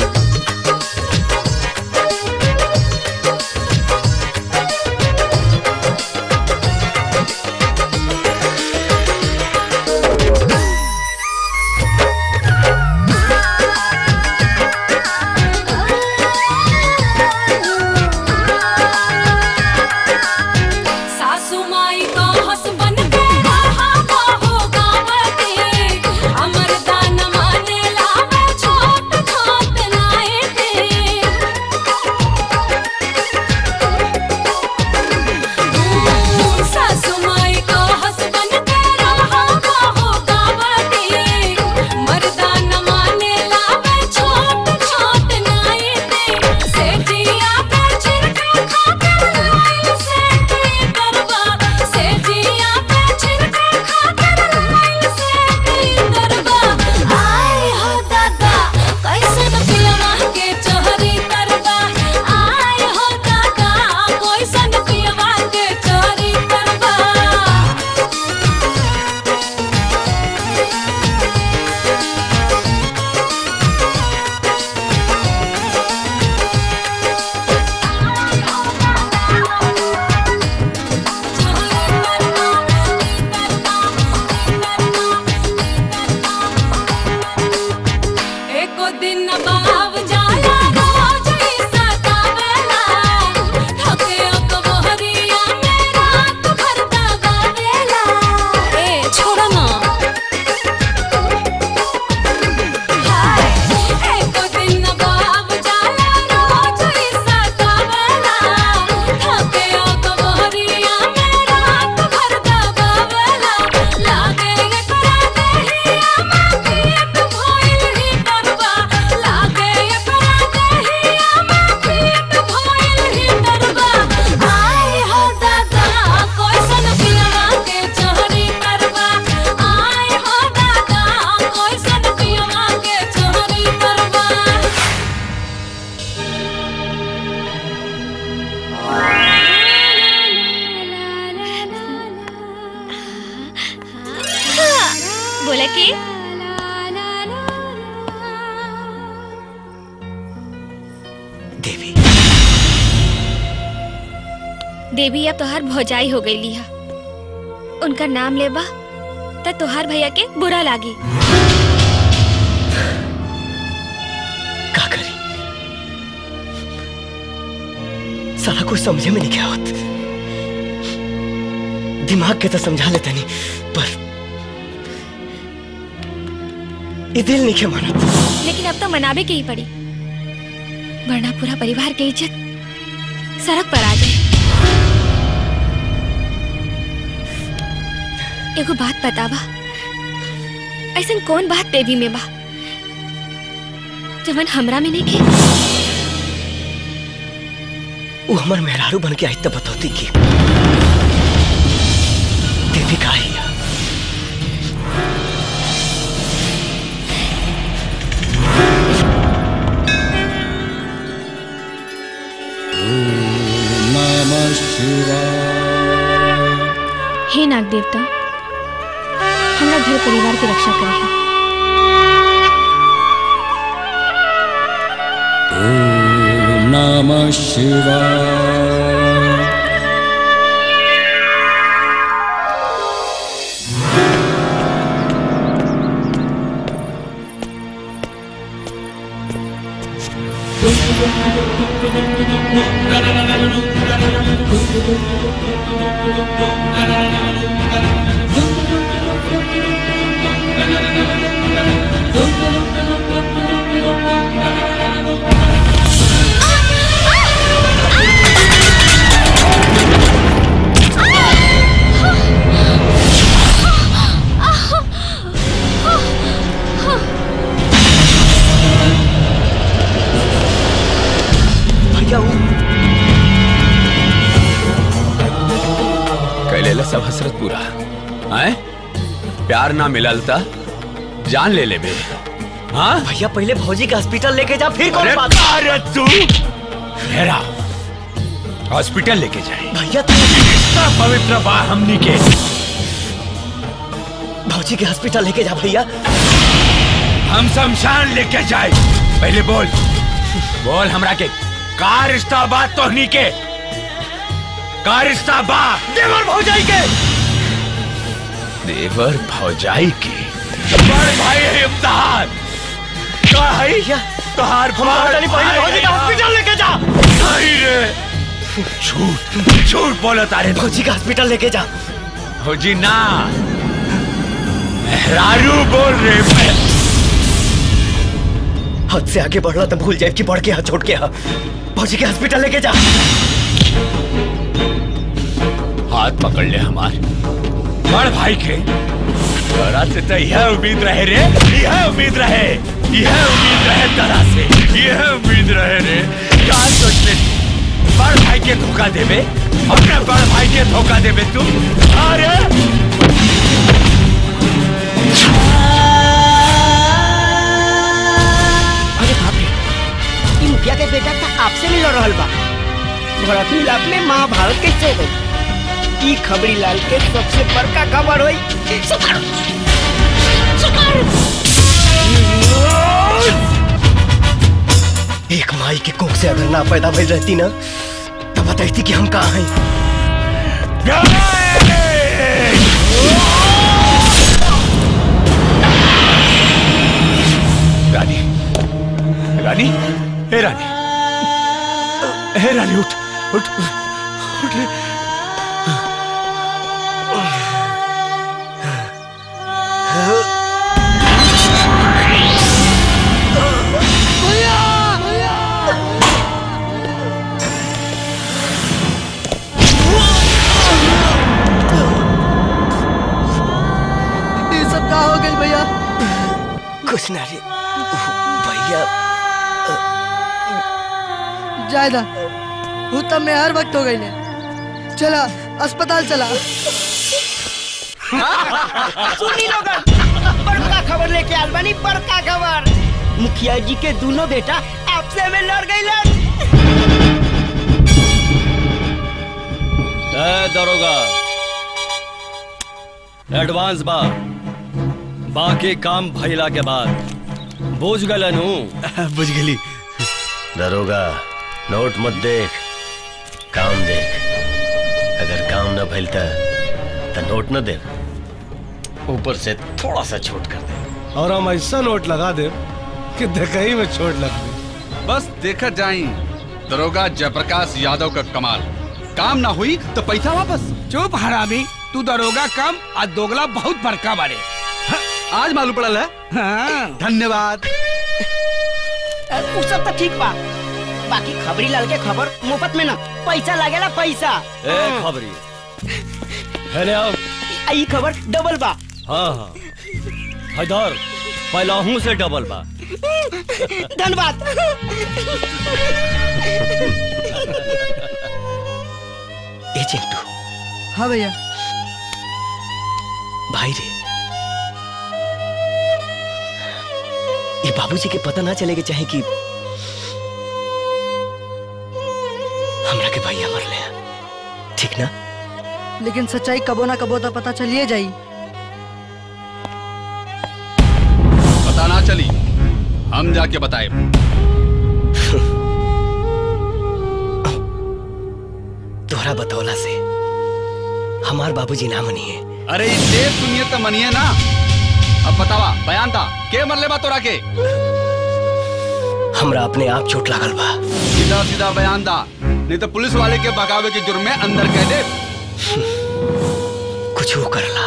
सासू माई को हसबन के रहा हो गाँव के अमर दान माने लावे छोट छोट नाए के सासू माई को हसबन के रहा हो गाँव के मर्दान माने लावे छोट छोट नाए के सेठिया पे छिड़का खाकर लाइन से की करवा सेठिया पे छिड़का खाकर लाइन से की करवा आय हो दादा कैसन पियवा के चोरी करवा आय हो दादा कैसन पियवा के चोरी करवा एको दिन बाब जाला रोज ही सतावेला थके अकबहरिया में रात भर दबावेला ए छोड़ ना हाय एको दिन बाब जाला रोज ही सतावेला थके अकबहरिया में रात भर दबावेला लागे एकरा देहिया में पेट भइल ही देवी देवी अब तोहार भौजाई हो गई लिहा उनका नाम लेबा त तोहार भैया के बुरा लागी का करी सारा कुछ समझे में नहीं क्या होत दिमाग के तो समझा लेते नहीं पर ये दिल नहीं के माना लेकिन अब तो मनावे के ही पड़ी वरना पूरा परिवार के इज्जत सड़क पर आ जाए एगो बात बतावा ऐसा कौन बात देवी में बा जवन हमरा में नहीं के वो हमार मेहरारू बन के आई तब बतौती की देवी का ही है। नमः शिवाय हे नाग देवता हमरा घर परिवार की रक्षा करे ॐ नमः शिवाय भैया वो कैलेला सब हसरत पूरा आए प्यार ना मिलल ता जान ले ले बे हाँ भैया पहले भौजी के हॉस्पिटल लेके जा फिर कौन अरे बात अरे तू मेरा हॉस्पिटल लेके जाए भैया इतना पवित्र बा हमनी के भौजी के हॉस्पिटल लेके जा भैया हम शमशान लेके जाए पहले बोल बोल हमरा के का रिश्ता बा तोहनी के का रिश्ता बा देवर भौजाई के देवर भौजाई के बड़ भाई है इम्तिहान का है तोहार हमारा जानी पहले भौजी के हॉस्पिटल लेके जा नहीं रे झूठ झूठ बोलो तारे भौजी के हॉस्पिटल लेके जा भौजी ना मेहरारू बोल रहे मैं हद से आगे बढ़ला तो भूल जाए कि बढ़ के हाथ छोड़ के हा भौजी के हॉस्पिटल लेके जा हाथ पकड़ ले हमार बड़ भाई के तोरा से तो यह उम्मीद रहे रे यह उम्मीद रहे यह उम्मीद रहे तरा से यह उम्मीद रहे रे क्या सोच ले बड़ भाई के धोखा देवे अपने बड़ भाई के धोखा देवे तू अरे अरे बाप रे ई मुखिया के बेटा था आपसे मिल रहल बा भरत मिलाप में महाभारत कैसे हो गई ई खबरी लाल के सबसे बड़का खबर हुई सुखाड़ एक माई के कोख से अगर ना पैदा भइल रहती ना तो बताती कि हम कहाँ हैं रानी रानी हे रानी हे रानी उठ उठ उठ रे ये सब का हो गई भैया कुछ ना रे भैया जायदा वो तब में हर वक्त हो गई ने चला अस्पताल चला सुनी लोगन बड़का खबर लेके आल बानी बड़का खबर मुखिया जी के दोनों बेटा आपसे में लड़ गई ए दरोगा एडवांस बा बाकी काम भइला के बाद बुझ गलनु बुझ गली दरोगा नोट मत देख काम देख अगर काम न भइल त त नोट न दे ऊपर से थोड़ा सा छूट कर दे और हम ऐसा नोट लगा दे कि देखई में चोट लग गई बस देखा जाई दरोगा जयप्रकाश यादव का कमाल काम ना हुई तो पैसा वापस चुप हरामी तू दरोगा कम और दोगला बहुत बड़का बारे आज मालूम पड़ल है हाँ। धन्यवाद उ सब तो ठीक बा बाकी खबरी लाल के खबर मुफ्त में ना पैसा लागेला पैसा ए खबरी हेले आओ ई खबर डबल बा हाँ हाँ हैदर पहलाहू से डबल बा धन्यवाद ए चिंटू हाँ भैया भाई रे ये बाबूजी के पता ना चलेगा चाहे कि हमरा के भैया मरले हैं ठीक ना लेकिन सच्चाई कबो ना कबो तो पता चलिए जाई पता ना चली हम जाके बताए तोहरा बतौला से हमार बाबूजी ना मनी है अरे ई देव सुनिए तो मनिए ना अब बतावा बयान था के मरले बा तोरा के हमरा अपने आप चोट लागल बा सीधा सीधा बयान दा नहीं तो पुलिस वाले के बगावे के जुर्म में अंदर कह दे कुछ वो करला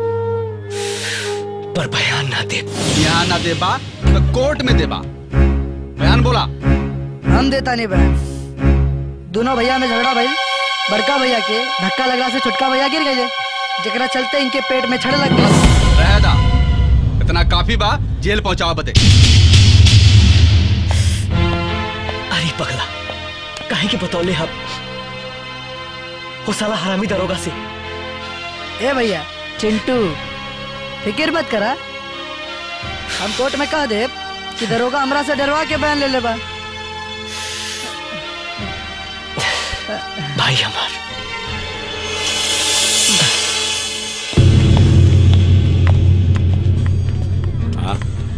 पर बयान ना दे यहाँ ना देबा तो कोर्ट में देबा बयान बोला हम देता नहीं बहन दोनों भैया में झगड़ा भइल बड़का भैया के धक्का लगला से छोटका भैया गिर गए जकरा चलते इनके पेट में छड़ लग गई रह दा इतना काफी बा जेल पहुंचावा बते अरे पगला काहे के बतौले हम वो साला हरामी दरोगा से ए भैया चिंटू फिक्र मत करा हम कोर्ट में कह दे कि दरोगा हमरा से डरवा के बयान ले लेबा भाई हमार हाँ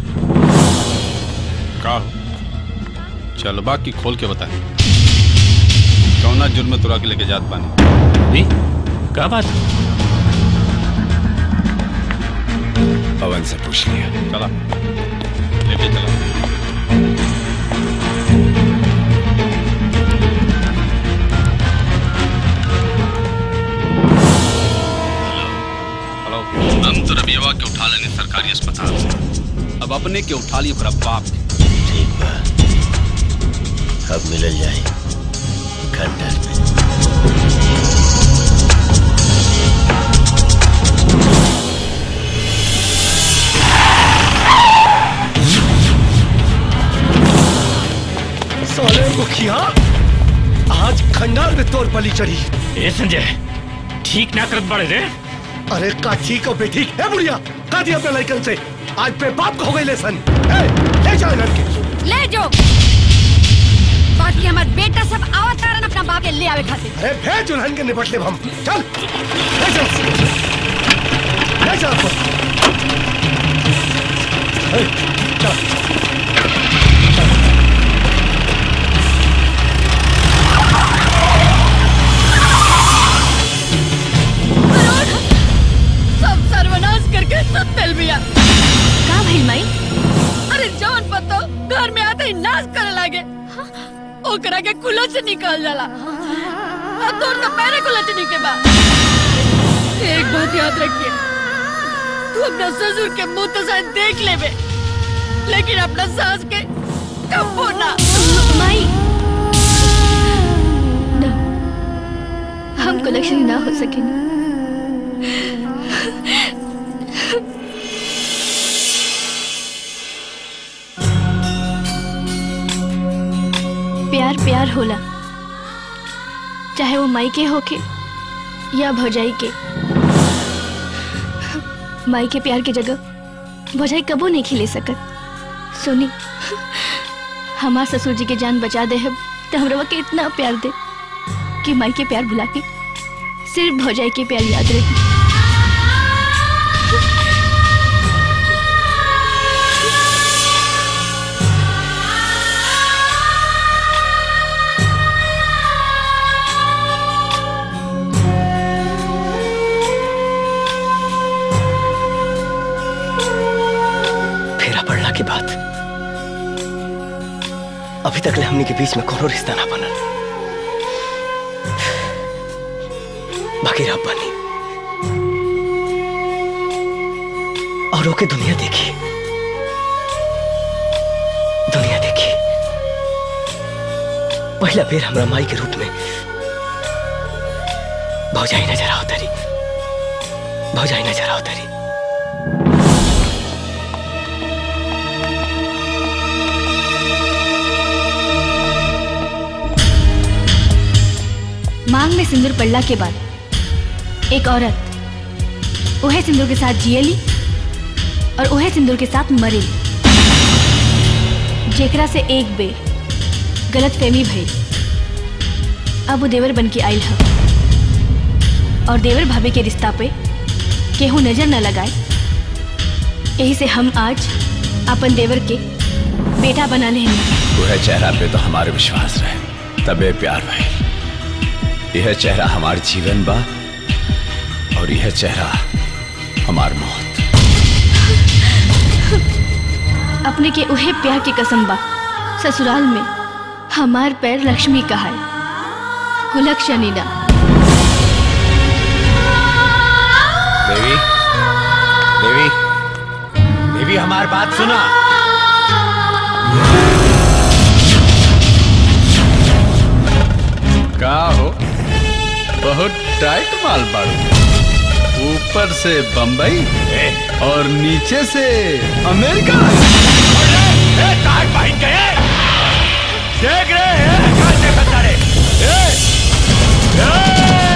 का हो? चल बाकी खोल के बता कौना जुर्म में तुरा के लेके जात पानी भी का बात पवन से पूछ लिया चला लेके चला हेलो हम तो रबियवा के उठा लेने सरकारी अस्पताल से अब अपने के उठा लिए ओकरा बाप के ठीक बा अब मिलल जाए खंडर में साले मुखिया आज खंडार में तोर बलि चढ़ी ए संजय ठीक ना करत बड़े रे अरे का ठीक और बेठीक है बुढ़िया का दिया अपने लड़कन से आज पे बाप को हो गई लेसन ए, ले जाओ लड़के ले जो बाकी हमार बेटा सब आवत कारण अपना बाप के ले आवे खातिर अरे भेज दुल्हन के निपट ले हम चल ले जाओ ले जाओ उसको। ए, चल सब सर्वनाश करके सब तेल बिया का भइल माई अरे जौन पतो घर में आते ही नाश करे लागे ओकरा के कुलो से निकल जाला अब तोर तो पैरे कुलचनी के बा एक बात याद रखिए तू अपना ससुर के मुंह तो शायद देख लेबे लेकिन अपना सास के कबो ना माई ना हम कलेक्शन ना हो सकेंगे प्यार प्यार होला चाहे वो माई के होके या भौजाई के माई के प्यार के जगह भौजाई कबो नहीं खिले सकत सुनी हमार ससुर जी के जान बचा दे है तो हमरा के इतना प्यार दे कि माई के प्यार भुला के सिर्फ भौजाई के प्यार याद रहे अभी तक ले हमनी के बीच में कोनो रिश्ता ना बनल बाकी रब बनी और ओके दुनिया देखी दुनिया देखी पहला बेर हमरा माई के रूप में भौजाई नजर आओ तरी भौजाई नजर आओ तरी मांग में सिंदूर पड़ला के बाद एक औरत ओहे सिंदूर के साथ जियली और ओहे सिंदूर के साथ मरेली जेकरा से एक बेर गलत फहमी भइल अब वो देवर बन के आयल ह और देवर भाभी के रिश्ता पे केहू नजर न लगाए यही से हम आज अपन देवर के बेटा बना ले वह चेहरा पे तो हमारे विश्वास रहे तबे प्यार भाई यह चेहरा हमार जीवन बा और यह चेहरा हमार मौत अपने के उहे प्यार की कसम बा ससुराल में हमार पैर लक्ष्मी का है हुलक शनिना देवी देवी देवी हमार बात सुना का हो बहुत टाइट माल बाड़ू ऊपर से बम्बई और नीचे से अमेरिका भाई गए देख रहे हैं कहाँ से खतरे ए! ए!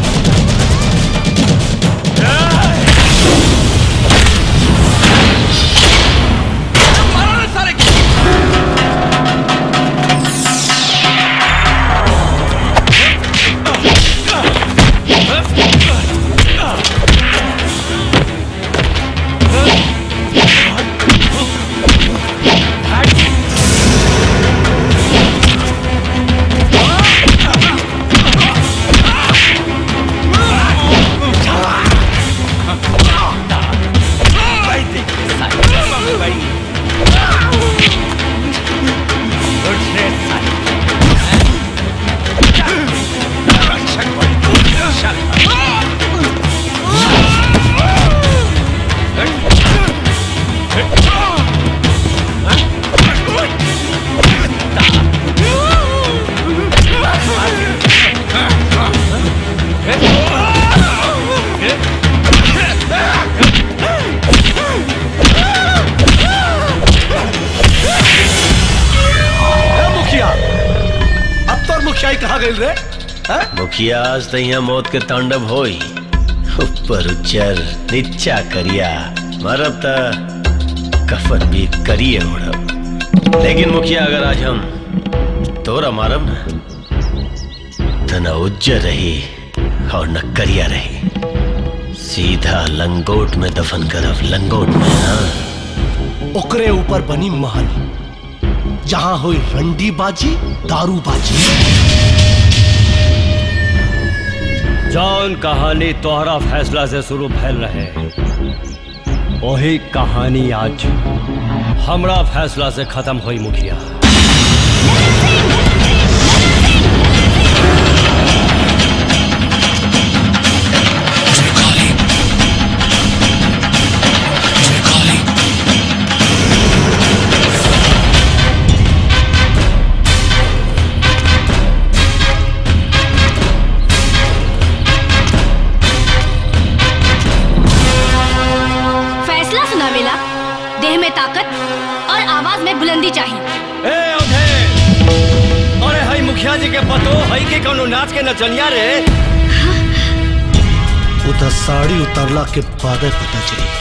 ए, मुखिया अब तो मुखिया कहाँ गई रे हैं? मुखिया आज तैया मौत के तांडव होई ऊपर उच्चर नीचा करिया मरब त कफन भी करिए उड़ब लेकिन मुखिया अगर आज हम तोरा मारब ना त न उज्जर रही और न करिया रही सीधा लंगोट में दफन करब लंगोट में हाँ ओकरे ऊपर बनी महल जहां हुई रंडी बाजी दारू बाजी जौन कहानी तोहरा फैसला से शुरू भैल रहे वही कहानी आज हमरा फैसला से खत्म हुई मुखिया फैसला सुनावेला देह में ताकत और आवाज में बुलंदी चाहिए ए ओधे अरे हई मुखिया जी के पतो हई के कोनो नाच के नचनिया रे उधर साड़ी उतरला के बाद पता चली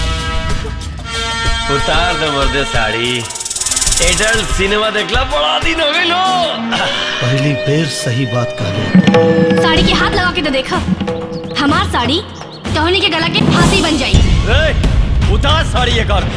उतार दे मर्दे साड़ी एडल्ट सिनेमा देखला बड़ा दिन हो गई लो पहली बेर सही बात कर साड़ी के हाथ लगा के तो देखा हमार साड़ी टहनी के गला के फांसी बन जाई ए उतार साड़ी ये कर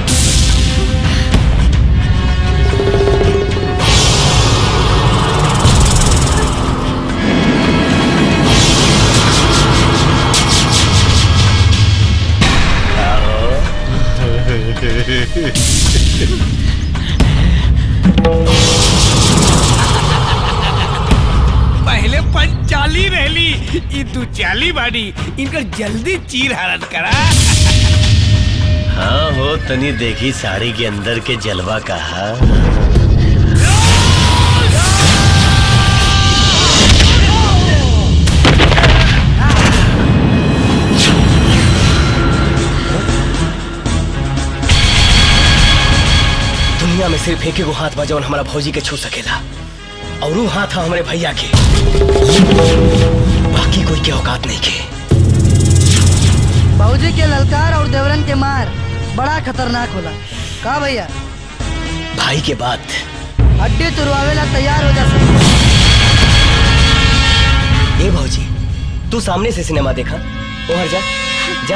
ई तू चाली बाड़ी इनकर जल्दी चीर हरण करा हाँ हो तनी देखी साड़ी के अंदर के जलवा कहा दुनिया में सिर्फ एक एगो हाथ बा जौन हमारा भौजी के छू सकेला और वो हाथ है हमारे भैया के बाकी कोई के औकात नहीं के बाबूजी के ललकार और देवरन के मार बड़ा खतरनाक होला का भैया भाई के बात हड्डी तुरवावेला तैयार हो जा सब ए भौजी तू सामने से सिनेमा देखा ओहर जा जा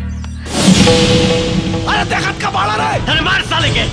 अरे देखत का बाड़ा रे अरे मार साले के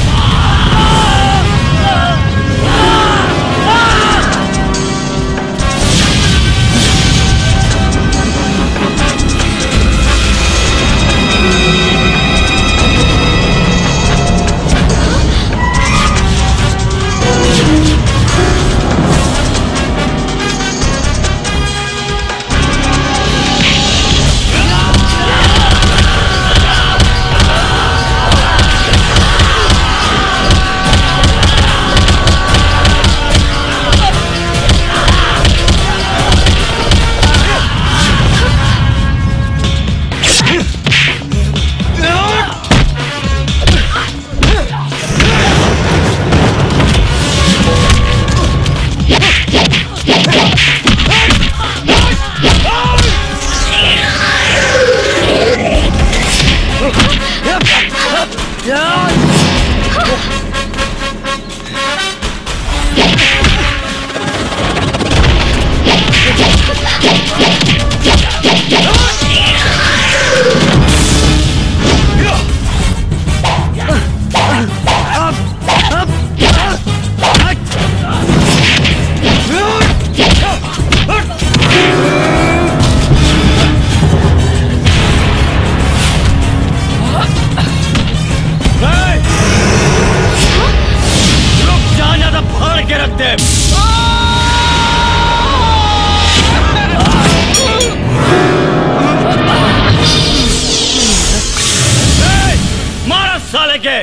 रुक जा ज्यादा फाड़ के रख दे ए, मारा साले के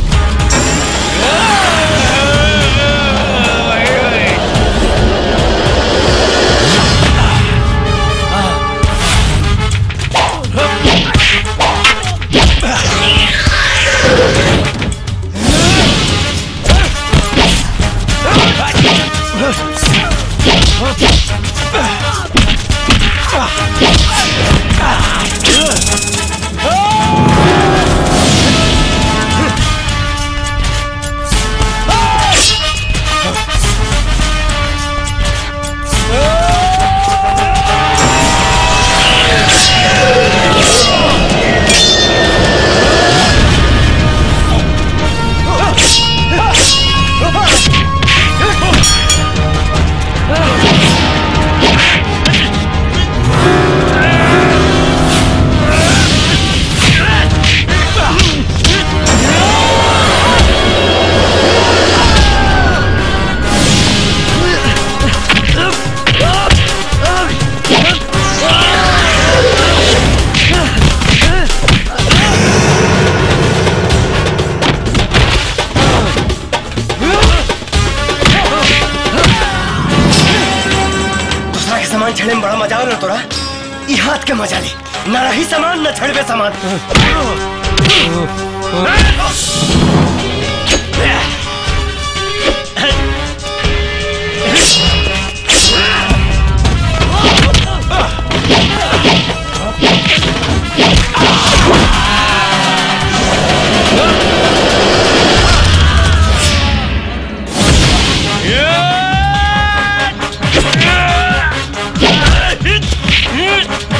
दूसरा के सामान छेड़े में बड़ा मजा आवेला तोरा ई हाथ के मजा ले ना रही सामान न छेड़बे सामान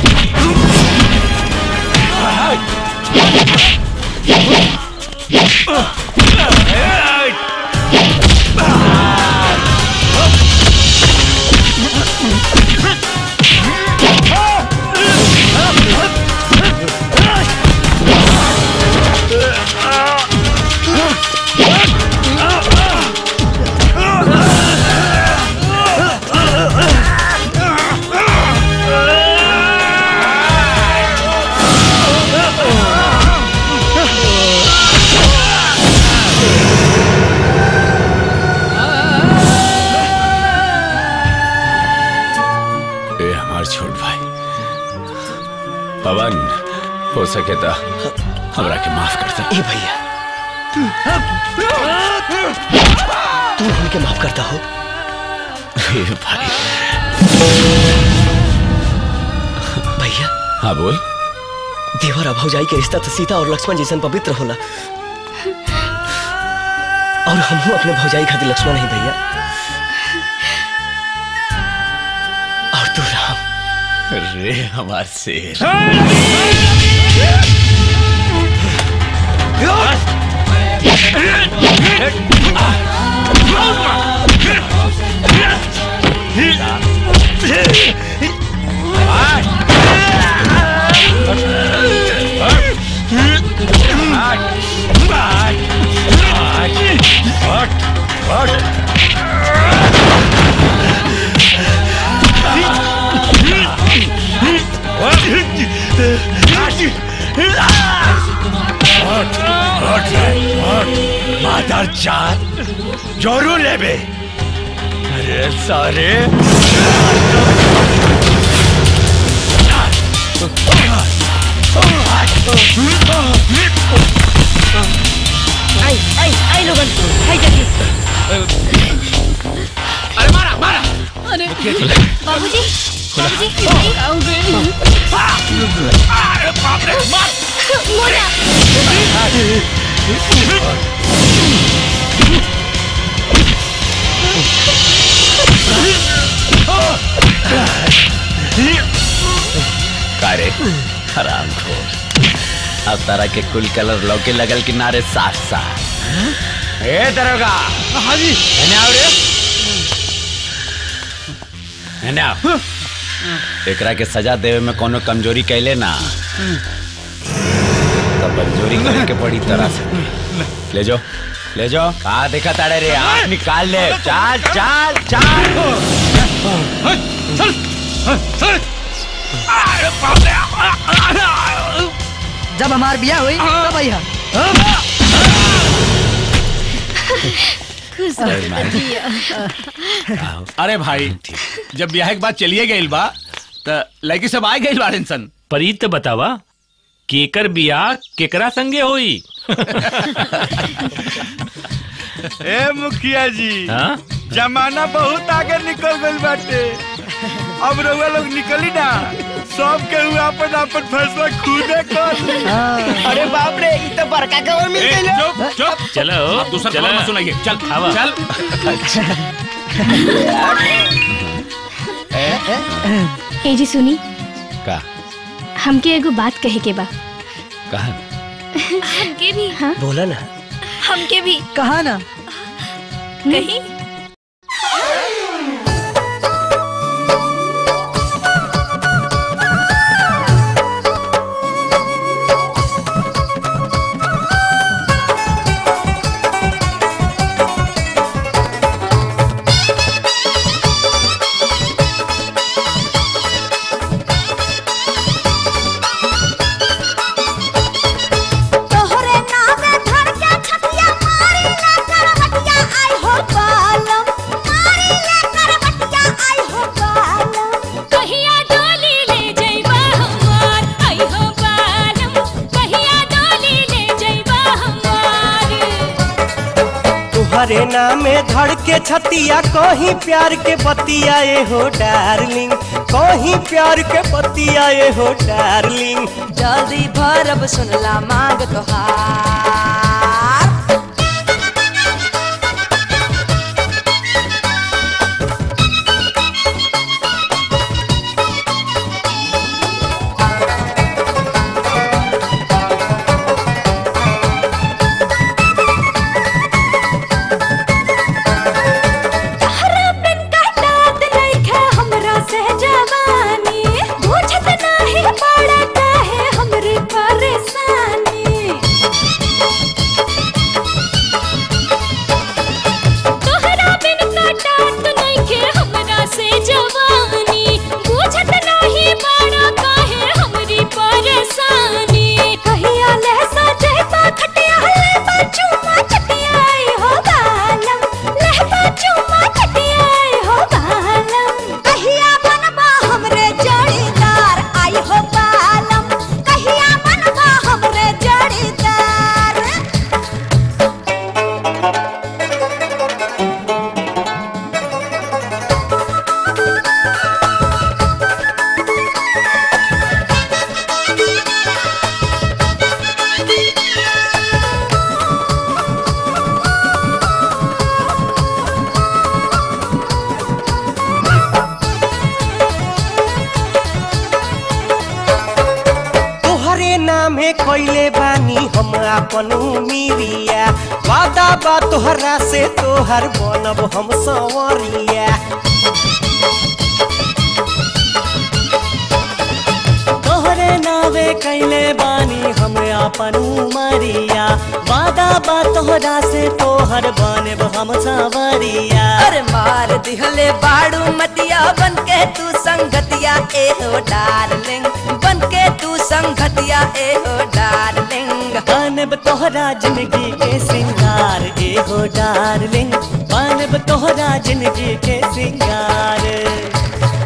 Yeah! हो सके तो हमरा के माफ कर दे ए भैया तू हमके माफ करता हो ए भाई भैया हाँ बोल देवर और भौजाई के रिश्ता तो सीता और लक्ष्मण जैसन पवित्र होला और हम अपने भौजाई खातिर लक्ष्मण नहीं भैया और तू राम रे हमार शेर मादर चार जोरू लेबे अरे सारे आई आई आई लोगन आई जल्दी अरे मारा मारा अरे बाबूजी बाबूजी आओ गए अरे बाप रे मार मोरा का रे हराम खोर अब तारा के कुल कलर लौके लगल किनारे साफ साफ ए दरोगा हाँ जी एने आओ रे एने आओ एकरा के सजा देवे में कोनो कमजोरी कैले ना तब मंजूरी करे के पड़ी तरह से ले जाओ ले जाओ कहा देखा ताड़े रे आँख निकाल ले चाल चाल चाल चल चल अरे बाप रे जब हमार बिया हुई तब भैया खुश अरे माई। अरे भाई जब ब्याह के बाद चलिए गइल बा त लड़की सब आ गइल बाड़न सन परीत तो बतावा केकर बियाह केकरा संगे होई ए मुखिया जी हाँ? जमाना बहुत आगे निकल गइल बाटे अब रउआ लोग निकली ना सब के हुआ अपन अपन फैसला खुदे कर ली। अरे बाप रे ई तो बड़का खबर मिल ए, गई चुप चुप चलो अब दूसरा चलो। खबर मत सुनाइए चल आवा। चल ए जी सुनी का हमके एगो बात कहे के बा कहा हमके भी हाँ बोला ना हमके भी कहा ना कहीं तोहरे नामे धर के छतिया मारी ले करवटिया आई हो बालम मारी ले करवटिया आई हो बालम कहिया डोली ले जइबा हमार आई हो बालम कहिया डोली ले जइबा हमार तुम्हारे नामे धड़ के छतिया कहीं प्यार के बतिया ए हो डार्लिंग कहीं प्यार के बतिया ए हो डार्लिंग जल्दी भरब सुनला मांग तोहार तहरा बिन काटत नइखे हमरा से जवानी बुझत नाही पड़ा काहे हमरी परेशानी कैले बानी हम अपन मिरिया वादा बा तोहरा से तोहर बनब हम संवरिया तोहरे नावे कैले बानी हम अपन उमरिया वादा बा तोहरा से तोहर बने हम सावरिया अरे मार दिहले बाड़ू मतिया बन के तू संगतिया ए हो डार्लिंग बन के तू संगतिया ए हो डार्लिंग बनब तोहरा जिंदगी के सिंगार ए हो डार्लिंग बनब तोहरा जिंदगी के सिंगार